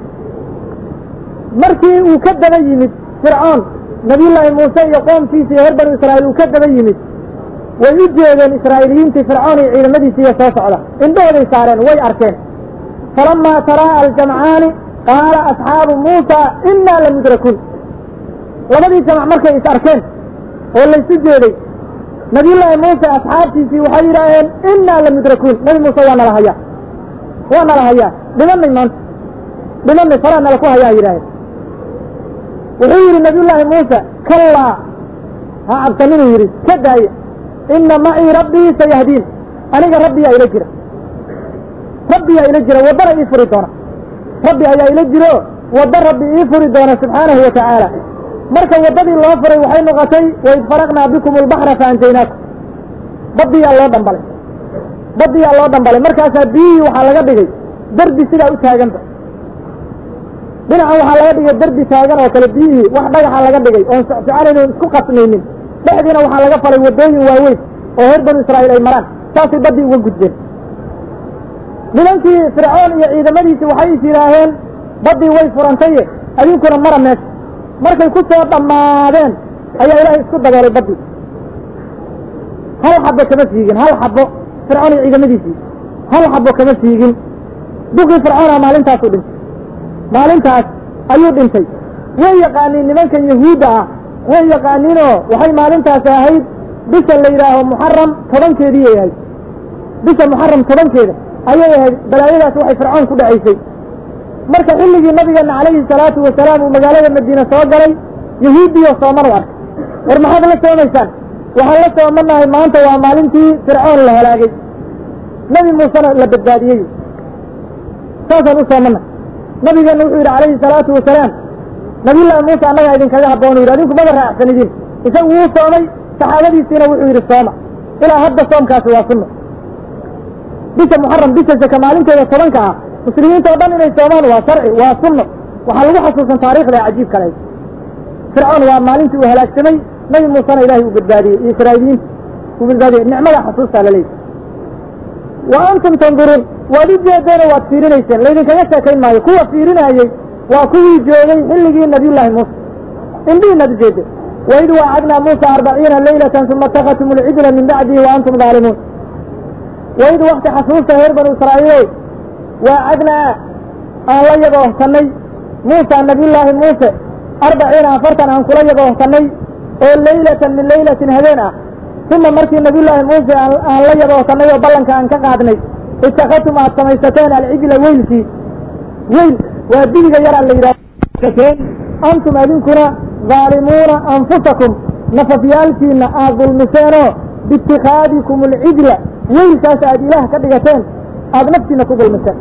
markii uu ka daba yimid fircoon nabiyullaahi muuse iyo qoomkiisa iyo reer banu israa'iil uu ka daba yimid way u jeedeen israa'iiliyiintii fircoon iyo ciidamadiisiiyo soo socda indhahooday saareen way arkeen falamaa taraa'a aljamcaani qaala asxaabu muusa innaa lamudrakuun labadii jamac markay is arkeen oo laysu jeeday nabiyullaahi muuse asxaabtiisii waxay yidhaaheen innaa lamudrakuun nabi muuse waa nala hayaa waa nala hayaa dhimanay maanta dhimanay falaa nala ku hayaa yidhaaheen wuxuu yidhi nabiyullaahi muuse kallaa ha cabsaninuu yidhi ka daaya inna macii rabbii sayahdiin aniga rabbiyaa ila jira rabbiyaa ila jira waddana ii furi doona rabbi ayaa ila jiro waddo rabbi ii furi doona subxaanahu wa tacaala marka waddadii loo furay waxay noqotay waid faraqnaa bikum albaxra faanjaynaakum baddiyaa loo dhambalay baddiyaa loo dhambalay markaasaa biyihii waxaa laga dhigay derbi sidaa u taaganba dhinacan waxaa laga dhigay derbi taagan oo kale biyihii wax dhagaxa laga dhigay oon socsoconayno isku qasmaynin dhexdiina waxaa laga falay waddooyin waaweyn oo reer banu israa'iil ay maraan saasay baddii uga gudbeen nimankii fircoon iyo ciidamadiisii waxay is yidhaaheen baddii way furantaye adinkuna mara meesha markay ku soo dhammaadeen ayaa ilaahay isku daboolay baddii hal xabo kama siigin hal xabo fircoon iyo ciidamadiisii hal xabo kama siigin duqii fircoona maalintaasuu dhintay maalintaas ayuu dhintay way yaqaaniin nimankan yahuudda ah way yaqaaniinoo waxay maalintaasi ahayd bisha la yidhaaho muxaram tobankeediiyay ahayd bisha muxaram tobankeeda ayay ahayd balaayadaas waxay fircoon ku dhacaysay marka xilligii nabigeenna calayhi salaatu wasalaam uu magaalada madiine soo galay yahuudiyo sooman u arkay war maxaad la soomaysaan waxaan la soomanahay maanta waa maalintii fircoon la halaagay nebi muusena la badbaadiyey saasaan u soomana nabigeenna wuxuu yidhi calayhi salaatu wasalaam nabiyullaahi muuse annagaa idinkaga habboonu yidhi adinku maba raacsan idin isagu wuu soomay saxaabadiisiina wuxuu yidhi sooma ilaa hadda soomkaasi waa sunno bisha muxaram bisha saka maalinteeda tobanka ah muslimiinta o dhan inay soomaan waa sharci waa sunno waxaa lagu xasuusan taarikhda cajiib kale fircoon waa maalintii uu halaagsamay nabi muusena ilaahay uu badbaadiyey iyo israa'iiliyiinta uu badbaadiyey nicmada xasuustaa la leeyahy wa antum tanduruun waad u jeedeenoo waad fiirinayseen laydinkaga sheekayn maayo kuwa fiirinaayey waa kuwii joogay xilligii nabiyullaahi muuse indhihiinaad u jeedeen waid waacadnaa muusa arbaciina leylatan uma atakadtum alcijla min bacdihi wa antum daalimuun waid wakti xasuusta reer banu israa'iilow waacadnaa aan la yagoohsannay muusa nabiyullaahi muuse arbaciina afartan aan kula yagoohsannay oo leylatan min leylatin habeen ah uma markii nabiyullaahi muuse aan la yagoohsannay oo ballanka aan ka qaadnay itakadtum aad samaysateen alcijla weylkii weyl waa dibiga yaraa la yidhahteen antum adinkuna daalimuuna anfusakum nafafyaalkiina aad dulmiseenoo biitikaadikum alcijla weylkaas aad ilaah ka dhigateen aad naftiina ku dulmiseen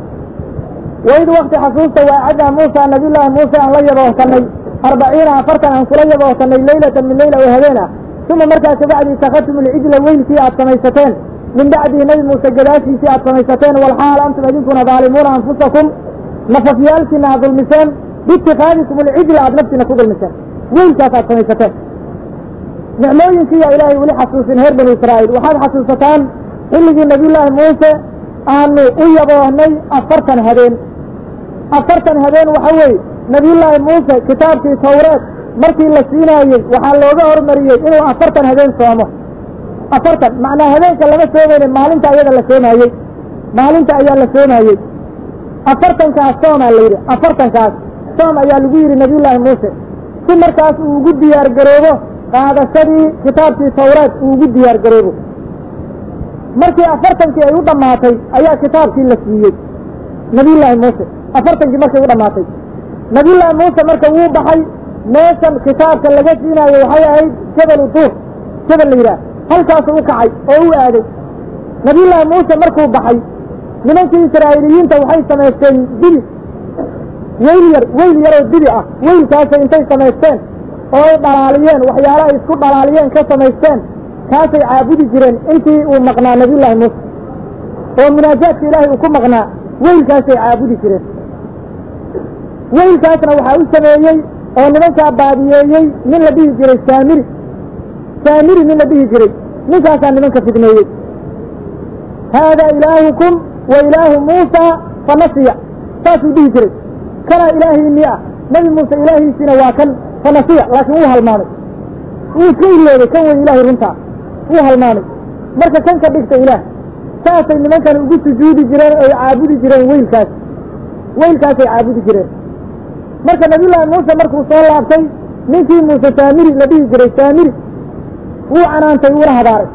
waid wakti xasuusta waacadnaa muusa nabiyullaahi muuse aan la yaboohsannay arbaciina afartan aan kula yaboohsannay leylatan min leyla oo habeen ah uma markaa kabacdi itakadtum alcijla weylkii aad samaysateen min bacdihi nebi muuse gadaashiisii aad samaysateen walxaal antum idinkuna daalimuuna anfusakum nafafyaalkiina aad dulmiseen biitikaadikum alcijla aad naftiina ku dulmiseen weylkaas aad samaysateen nicmooyinkiiyaa ilaahay weli xasuusin reer banu israa'iil waxaad xasuusataan xilligii nabiyullaahi muuse aanu u yaboohnay afartan habeen afartan habeen waxa weeye nabiyullaahi muuse kitaabkii tawreed markii la siinaayey waxaa looga hormariyey inuu afartan habeen soomo afartan macnaa habeenka lama soomayne maalinta ayada la soomaayey maalinta ayaa la soomaayey afartankaas soomaa la yidhi afartankaas soom ayaa lagu yidhi nabiyullaahi muuse si markaas uu ugu diyaar garoobo qaadashadii kitaabkii tawreed uu ugu diyaar garoobo markii afartankii ay u dhammaatay ayaa kitaabkii la siiyey nabiyullaahi muuse afartankii markay u dhammaatay nabiyullaahi muuse marka wuu baxay meeshan kitaabka laga siinaayo waxay ahayd jabalu duur jabal la yidhaah halkaasuu u kacay oo u aaday nabiyullaahi muuse markuu baxay nimankii israa'iiliyiinta waxay samaysteen dibi weyl yar weyl yaroo dibi ah weylkaasay intay samaysteen oo ay dhalaaliyeen waxyaala ay isku dhalaaliyeen ka samaysteen kaasay caabudi jireen intii uu maqnaa nabiyullaahi muuse oo munaajaadka ilaahay uu ku maqnaa weylkaasay caabudi jireen weylkaasna waxaa u sameeyey oo nimankaa baadiyeeyey nin la dhihi jiray saamiri saamiri nin la dhihi jiray ninkaasaa nimanka fidneeyey haadaa ilaahukum wa ilaahu muusa fa nasiya saasuu dhihi jiray kanaa ilaahiinii ah nebi muuse ilaahiisiina waa kan fa nasiya laakiin wuu halmaamay wuu iska iloobay kan wey ilaahay runtaa wuu halmaamay marka kan ka dhigta ilaah saasay nimankan ugu sujuudi jireen oy caabudi jireen weylkaas weylkaasay caabudi jireen marka nabiyullaahi muuse markuu soo laabtay ninkii muuse saamiri la dhihi jiray saamiri wuu canaantay wuuna habaaray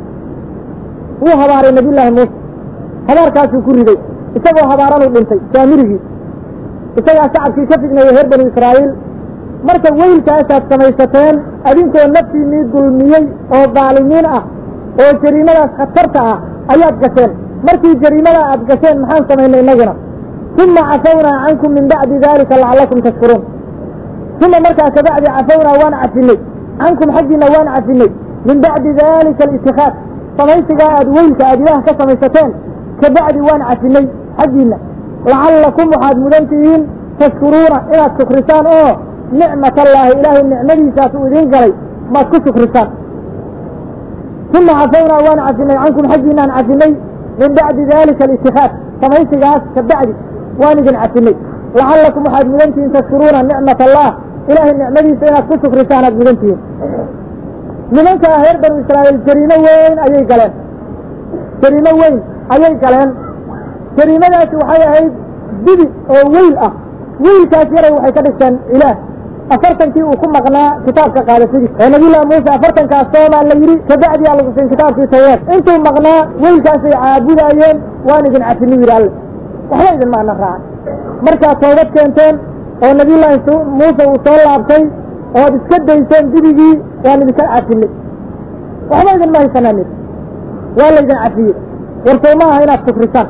wuu habaaray nabiyullaahi muuse habaarkaasuu ku riday isagoo habaaranuu dhintay saamirigii isagaa shacabkii ka fidneeyey reer banu israa'iil marka weylkaasaad samaysateen adinkoo naftiinnii dulmiyey oo daalimiin ah oo jariimadaas khatarta ah ayaad gasheen markii jariimadaa aad gasheen maxaan samaynay innaguna uma cafawnaa cankum min bacdi dalika lacallakum tashkuruun uma markaa kabacdi cafawnaa waan cafinay cankum xaggiina waan cafinay min bacdi dalika alitikaad samaysigaa aad weylka aad ilaah ka samaysateen kabacdi waan cafinay xaggiina lacallakum waxaad mudan tihiin tashkuruuna inaad shukrisaan oo nicmat allaahi ilaahay nicmadiisaas uu idiin galay maad ku shukrisaan uma cafawnaa waan cafinay cankum xaggiinaan cafinay min bacdi dalika alitikaad samaysigaas kabacdi waan idin cafinay lacallakum waxaad mudan tihiin tashkuruuna nicmat allah ilaahay nicmadiisa inaad ku shukrisaan aad mudan tihiin nimankaa reer banu israa'iil jariimo weyn ayay galeen jariimo weyn ayay galeen jariimadaasi waxay ahayd dibi oo weyl ah weylkaas yaray waxay ka dhigteen ilaah afartankii uu ku maqnaa kitaabka qaadashadiis oo nabiyullahi muuse afartankaas soomaa la yidhi kabacdi aa lagu siin kitaabkii tawreed intuu maqnaa weylkaasay caabudaayeen waan idin cafini yidhi alle waxba idin maana raacay markaad toobad keenteen oo nabiyullaahi muuse uu soo laabtay ood iska dayseen dibigii waan idinka cafinay waxba idin ma haysanaanin waa laydin cafiyey war sow ma aha inaad shukrisaan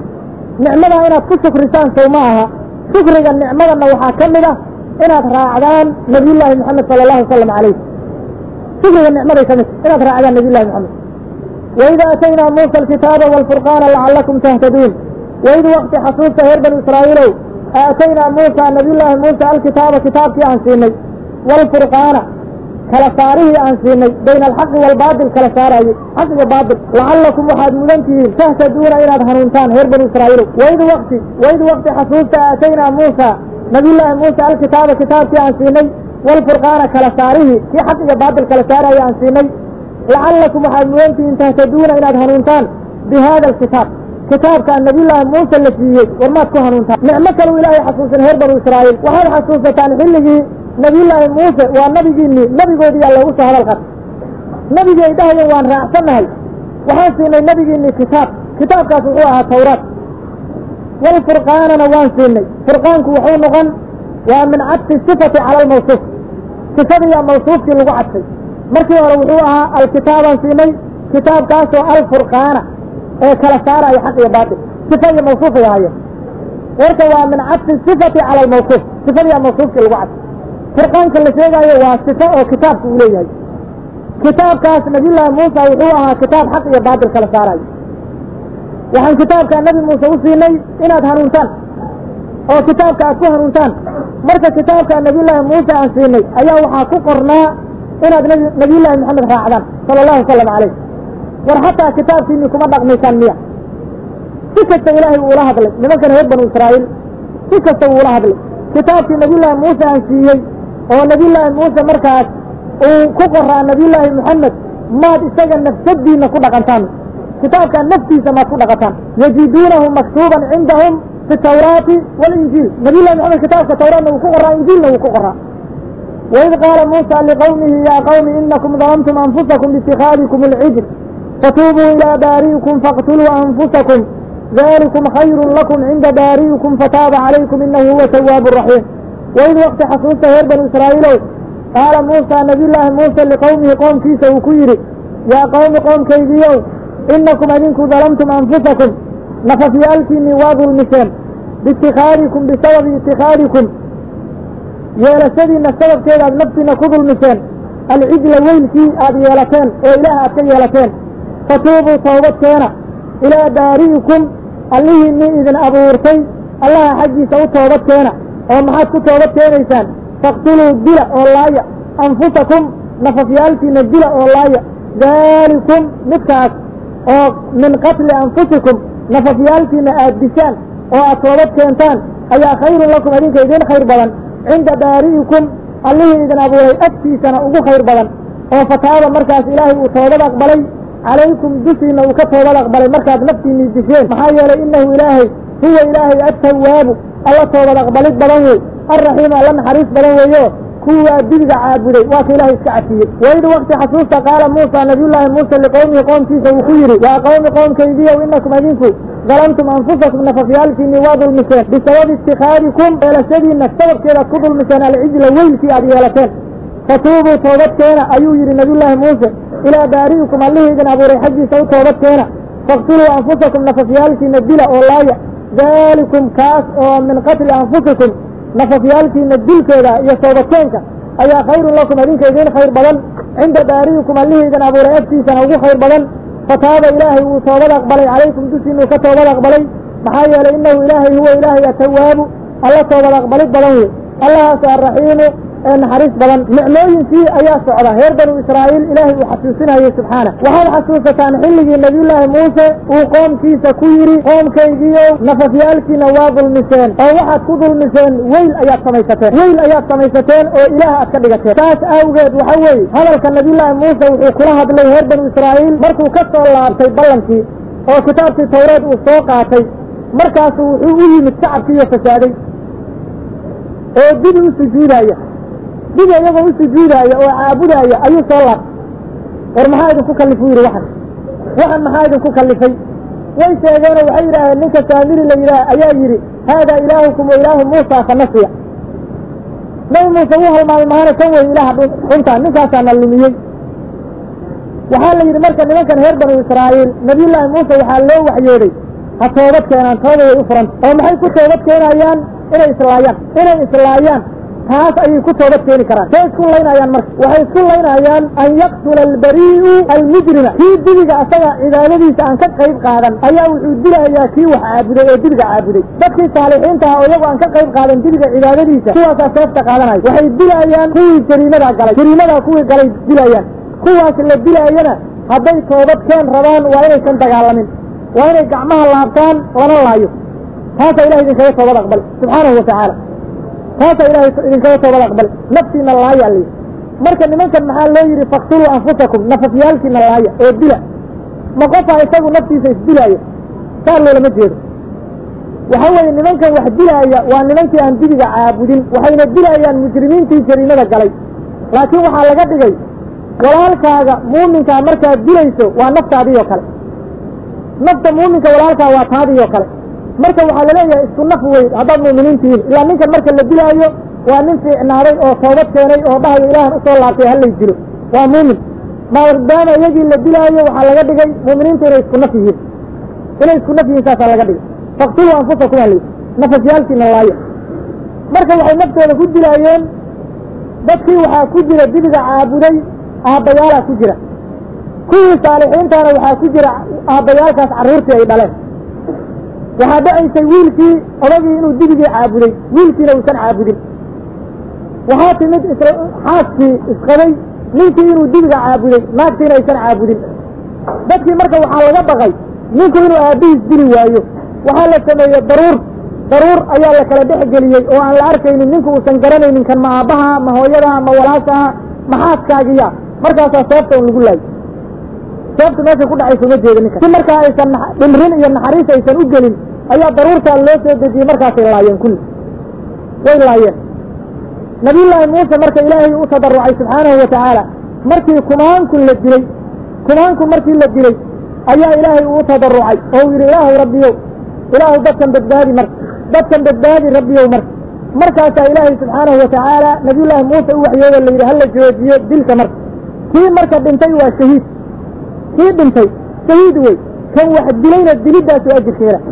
nicmadaa inaad ku shukrisaan sow ma aha shukriga nicmadanna waxaa ka mid ah inaad raacdaan nabiyullaahi moxamed sala allahu wasalam calayh shukriga nicmaday ka mid inaad raacdaan nabiyullahi moxamed waid aataynaa muusa alkitaaba waalfurqaana lacallakum tahtaduun waid wakti xasuusta reer banu israa'iilow aataynaa muusa nabiyullaahi muusa alkitaaba kitaabkii aan siinay waalfurqaana kala saarihii aan siinay bayna alxaqi waalbaatil kala saaraayey xaq iyo baatil lacallakum waxaad mudan tihiin tahtaduuna inaad hanuuntaan reer banu israa'iilow waid wakti waid wakti xasuusta aataynaa muusa nabiyullaahi muusa alkitaaba kitaabkii aan siinay waalfurqaana kala saarihii kii xaq iyo baatil kala saaraya aan siinay lacallakum waxaad mudan tihiin tahtaduuna inaad hanuuntaan bi hada alkitaab kitaabkaan nabiyullaahi muuse la siiyey war maad ku hanuuntaan nicmo kaleu ilaahay xasuusin reer banu israa'iil waxaad xasuusataan xilligii nabiyullaahi muuse waa nabigiinii nabigoodiyaa loogu soo hadal qatay nabigii ay dhahayeen waan raacsannahay waxaan siinay nabigiinii kitaab kitaabkaas wuxuu ahaa tawraat walfurqaanana waan siinay furqaanku wuxuu noqon waa min cadfi sifati cala almawsuuf sifadiyaa mawsuufkii lagu cadfay markii hore wuxuu ahaa alkitaabaan siinay kitaabkaasoo alfurqaana ee kala saaraya xaq iyo baatil sifa iyo mawsuufay ahaayeen warka waa min cadfi sifati cala almawsuuf sifadiyaa mawsuufkii lagu cadfay furqaanka la sheegaayo waa sifo oo kitaabka uu leeyahay kitaabkaas nabiyullaahi muusa wuxuu ahaa kitaab xaq iyo baatil kala saarayo waxaan kitaabkaa nebi muuse u siinay inaad hanuuntaan oo kitaabka aad ku hanuuntaan marka kitaabkaa nabiyullaahi muuse aan siinay ayaa waxaa ku qornaa inaad nb nabiyullaahi moxamed raacdaan sala allahu wasalam calayh war xataa kitaabkiinii kuma dhaqmaysaan miya si kasta ilaahay uula hadlay nimankan reer banu israa'iil si kasta uula hadlay kitaabkii nabiyullaahi muuse aan siiyey oo nabiyullaahi muuse markaas uu ku qoraa nabiyullaahi moxamed maad isaga nafsadiina ku dhaqantaan kitaabkaa naftiisa maad ku dhaqantaan yajiduunahu maktuuban cindahum fi tawraati walinjiil nabiy llahi maxamed kitaabka tawraatna wuu ku qoraa injiilna wuu ku qoraa waid qaala muusa liqowmihi yaa qowmi inakum dalamtum anfusakum biitikhaadikum alcijr fatuubuu ilaa baari'ikum faqtuluu anfusakum dalikum khayru lakum cinda baari'ikum fataaba calaykum inahu huwa tawaabu raxiim waid waqti xasuusta reer banu israa'iilow qaala muusa nabiyullaahi muuse liqowmihi qoomkiisa uu ku yidhi yaa qowmi qoomkaygiiow inakum adinku dalamtum anfusakum nafafyaalkiinnii waa dulmiseen biitikhaadikum bisababi itikhaadikum yeelashadiinna sababkeeda aad naftiina ku dulmiseen alcijla weylkii aad yeelateen oo ilaah aad ka yeelateen fatuubuu toobad keena ilaa baari'ikum allihiinnii idin abuurtay allaha xaggiisa u toobad keena oo maxaad ku toobad keenaysaan faqtuluu dila oo laaya anfusakum nafafyaalkiina dila oo laaya daalikum midkaas oo min qatli anfusikum nafafyaalkiina aad dishaan oo aad toobad keentaan ayaa khayrun lakum idinka idin khayr badan cinda baari'ikum allihii idin abuuray agtiisana ugu khayr badan oo fataaba markaas ilaahay uu toobad aqbalay calaykum dushiina uu ka toobad aqbalay markaad naftiinii disheen maxaa yeelay innahu ilaahay huwa ilaahay attawaabu alla toobad aqbalid badan wey alraxiimu alla naxariis badan weeyo kuwaa dibiga caabuday waa ka ilahay iska cafiyey waid wakti xasuusta qaala muusa nabiyullaahi muuse liqowmihi qoomkiisa uu ku yidhi yaa qowmi qoomkaygiyow inakum adinku dalamtum anfusakum nafafyaalkiinii waa dulmiseen bisababi itikhaadikum yeelashadiinna sababkeedaad ku dulmiseen alcijla weylkii aad yeelateen fatuubuu toobad keena ayuu yidhi nabiyullaahi muuse ilaa baari'ikum allihii idin abuuray xaggiisa u toobad keena faqtuluu anfusakum nafafyaalkiina dila oo laaya daalikum kaas oo min qatli anfusikum nafafyaalkiina dilkeeda iyo toobadkeenka ayaa khayrun lakum idinka idin khayr badan cinda baari'ikum allihii idin abuuray agtiisana ugu khayr badan fataaba ilaahay wuu toobad aqbalay calaykum dushiinuu ka toobad aqbalay maxaa yeelay innahu ilaahay huwa ilaahay atawaabu alla toobad aqbalid badan wey allahaas arraxiimu ee naxariis badan nicmooyinkii ayaa socda reer banu israa'iil ilaahay uu xasuusinayay subxaana waxaad xasuusataan xilligii nebiyullaahi muuse uu qoomkiisa ku yidhi qoomkaygiiow nafafyaalkiina waa dulmiseen oo waxaad ku dulmiseen weyl ayaad samaysateen weyl ayaad samaysateen oo ilaah aad ka dhigateen saas awgeed waxa weeye hadalka nebiyullaahi muuse wuxuu kula hadlay reer banu israa'iil markuu ka soo laabtay ballankii oo kitaabkii tawreed uu soo qaatay markaasu wuxuu u yimid shacabkiiyo fasaaday oo dibi u sujuudaya dibi iyagoo u sujuudaaya oo caabudaaya ayuu soo laabtay war maxaa idinku kallifuu yidhi waxan waxan maxaa idinku kallifay way sheegeenoo waxay yidhaaheen ninka saamiri la yidhaah ayaa yidhi haadaa ilaahukum wa ilaahu muusa fanasiya nabi muuse wuu halmaamay mahana kan wey ilaaha dhuntaa ninkaasaana lumiyey waxaa la yidhi marka nimankan reer banu israa'iil nabiyullaahi muuse waxaa loo waxyooday ha toobad keenaan tooba way u furanta oo maxay ku toobad keenayaan inay islaayaan inay islaayaan taas ayay ku toobad keeni karaan say isku laynayaan marka waxay isku laynayaan an yaqtula albarii'u almujrima kii dibiga asaga cibaadadiisa aan ka qayb qaadan ayaa wuxuu dilayaa kii wax caabuday oo dibiga caabuday dadkii saalixiinta ah oo iyagu aan ka qayb qaadan dibiga cibaadadiisa kuwaasaa seefta qaadanaya waxay dilayaan kuwii jariimadaa galay jariimadaa kuwii galay dilayaan kuwaas la dilaayana hadday toobad keen rabaan waa inaysan dagaalamin waa inay gacmaha laabtaan lana laayo taasaa ilahay idinkaga toobad aqbal subxaanahu watacaala taasaa ilahay idinkaga toobad aqbal naftiina laaya la yidhi marka nimankan maxaa loo yidhi faktuluu anfusakum nafafyaalkiina laaya oo dila ma qofaa isagu naftiisa isdilaaya saa loolama jeedo waxa weeye nimankan wax dilaaya waa nimankii aan dibiga caabudin waxayna dilayaan mujrimiintii jariimada galay laakiin waxaa laga dhigay walaalkaaga muuminkaa markaad dilayso waa naftaadii oo kale nafta muuminka walaalkaa waa taadii oo kale marka waxaa laleeyahay isku naf wey haddaad mu'miniin tihiin ilaa ninkan marka la dilaayo waa nin fiicnaaday oo toobad keenay oo dhahayo ilaahan usoo laabtay halay dilo waa muumin maadaama iyagii la dilaayo waxaa laga dhigay mu'miniintu inay isku naf yihiin inay isku naf yihiin saasaa laga dhigay faktuluu anfusakum halay nafafyaalkiina laayo marka waxay naftooda ku dilaayeen dadkii waxaa ku jira dibiga caabuday aabbayaalaa ku jira kuwii saalixiintaana waxaa ku jira aabbayaalkaas carruurtii ay dhaleen waxaa dhacaysay wiilkii odagii inuu dibigii caabuday wiilkiina uusan caabudin waxaa timid xaaskii isqabay ninkii inuu dibiga caabuday naagtiina aysan caabudin dadkii marka waxaa laga baqay ninku inuu aabbihiis dili waayo waxaa la sameeyey daruur daruur ayaa la kala dhex geliyey oo aan la arkaynin ninku uusan garanaynin kan ma aabbaha ma hooyadaha ma walaashaha ma xaaskaagiya markaasaa seefta un lagu laayay sababta meesha ku dhacaysa uma jeeda ninka si markaa aysan dhimrin iyo naxariis aysan u gelin ayaa daruurtaa loo soo dejiyey markaasay laayeen kulli way laayeen nabiyullaahi muuse marka ilaahay u tadarucay subxaanahu wa tacaala markii kumaankun la dilay kumaankun markii la dilay ayaa ilaahay uu tadarucay oo uu yidhi ilaahu rabbiyow ilaahu dadkan badbaadi marka dadkan badbaadi rabbiyow marka markaasaa ilaahay subxaanahu wa tacaala nabiyullaahi muuse u waxyoodo la yidhi hala joojiyo dilka marka kii marka dhintay waa shahiid kii dhintay shahiid wey kan wax dilayna diliddaas waa ajirka hela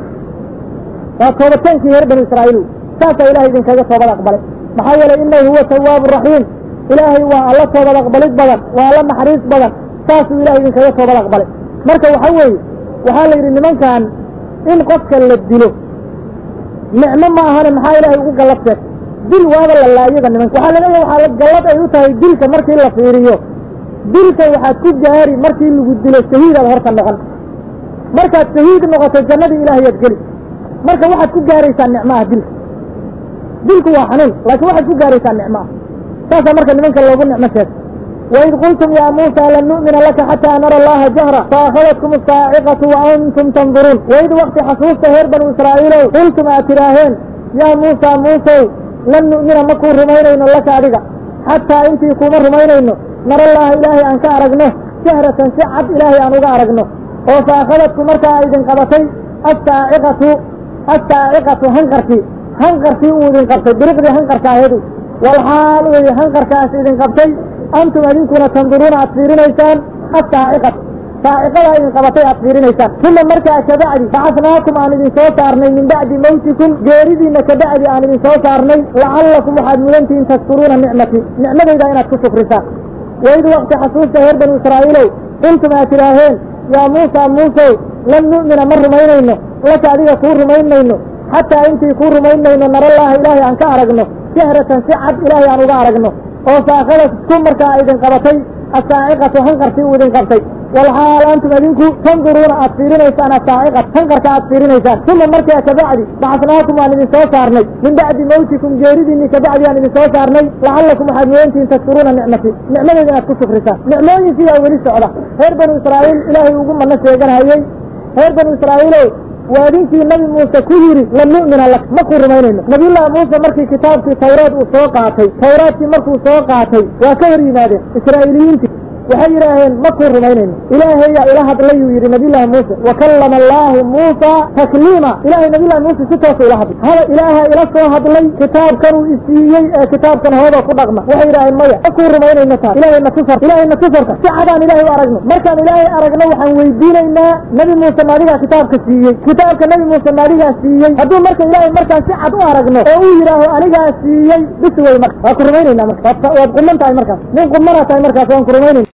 waa toobadkeenkii reer banu israa'iil saasaa ilahay idinkaga toobad aqbalay maxaa yeelay inahu huwa tawaabu raxiim ilaahay waa alla toobad aqbalid badan waa alla naxariis badan saasuu ilahay idinkaga toobad aqbalay marka waxa weeye waxaa la yidhi nimankan in qofka la dilo nicmo ma ahane maxaa ilaahay ugu gallad sheeg dil waaba la laayada nimanka waxaa laga ya waxaa gallad ay u tahay dilka markii la fiiriyo dilka waxaad ku gaari markii lagu dilo shahiidaad horta noqon markaad shahiid noqoto jannadii ilaahayaad geli marka waxaad ku gaaraysaa nicmaha dilka dilku waa xanuun laakiin waxaad ku gaaraysaa nicmaha saasaa marka nimanka loogu nicmo sheegay waid qultum yaa muusa lan nu'mina laka xataa nara allaha jahra faakhadatkum asaaciqatu wa antum tanduruun waid waqti xasuusta reer banu israa'iilow qultum aad tidhaaheen yaa muusa muusow lan nu'mina ma kuu rumaynayno laka adiga xataa intii kuuma rumaynayno nara allaha ilaahay aan ka aragno jahratan si cad ilaahay aan uga aragno oo faakhadadku markaa idin qabatay assaaciqatu assaaciqatu hanqarkii hanqarkii uu idin qabtay biriqdii hanqarka aheedu walxaal uu yidhi hanqarkaas idin qabtay antum adinkuna tanduruuna aad fiirinaysaan assaaciqatu saaciqadaa idin qabatay aad fiirinaysaan uma markaa kabacdi bacasnaakum aan idin soo saarnay min bacdi mawtikum geeridiinna kabacdi aan idin soo saarnay lacallakum waxaad mudantihiin tashkuruuna nicmatii nicmadayda inaad ku shukrisaan waid waqti xasuusta reer banu israa'iilow qultum aad tidhaaheen yaa muusa muusow lan nu'mina ma rumaynayno laka adiga kuu rumaynayno xataa intii kuu rumaynayno narallaaha ilaahay aan ka aragno jahratan si cad ilaahay aan uga aragno oo saakhadas ku markaa idin qabatay assaaciqatu hanqarkii uu idin qabtay walxaal antum adinku tanduruuna aad fiirinaysaan assaaciqat hanqarka aad fiirinaysaan uma markaa kabacdi bacasnaakum waan idin soo saarnay min bacdi mawtikum geeridiinni kabacdi aan idin soo saarnay lacallakum waxaad mudantihiin tashkuruuna nicmati nicmadeyda inaad ku shukrisaan nicmooyinkiiyaa weli socda reer banu israa'iil ilaahay ugu manno sheeganhayey reer banu israa'iilow waa idinkii nabi muuse ku yidhi lan nu'mina lak ma kuu rumaynayno nabiyullaahi muuse markii kitaabkii tawraad uu soo qaatay tawraadkii markuu soo qaatay waa ka hor yimaadeen israa'iiliyiintii waxay yidhaaheen ma kuu rumaynayno ilaahayaa ila hadlayuu yidhi nabiyullaahi muuse wa kallama allaahu muusa takliima ilaahay nabiyullahi muuse si toosu ila hadlay hada ilaaha ila soo hadlay kitaabkanuu isiiyey ee kitaabkan hooda ku dhaqma waxay yidhaaheen maya ma kuu rumaynayno taas ilaahay na tusar ilaahay na tusarka si cadaan ilaahay u aragno markaan ilaahay aragno waxaan weydiinaynaa nabi muuse maadigaa kitaabka siiyey kitaabka nabi muuse maadigaa siiyey hadduu marka ilaahay markaan si cad u aragno oo uu yidhaaho anigaa siiyey bis wey marka waa ku rumaynaynaa marka waad quman tahay markaas nin qumanaa tahay markaas waan ku rumaynayna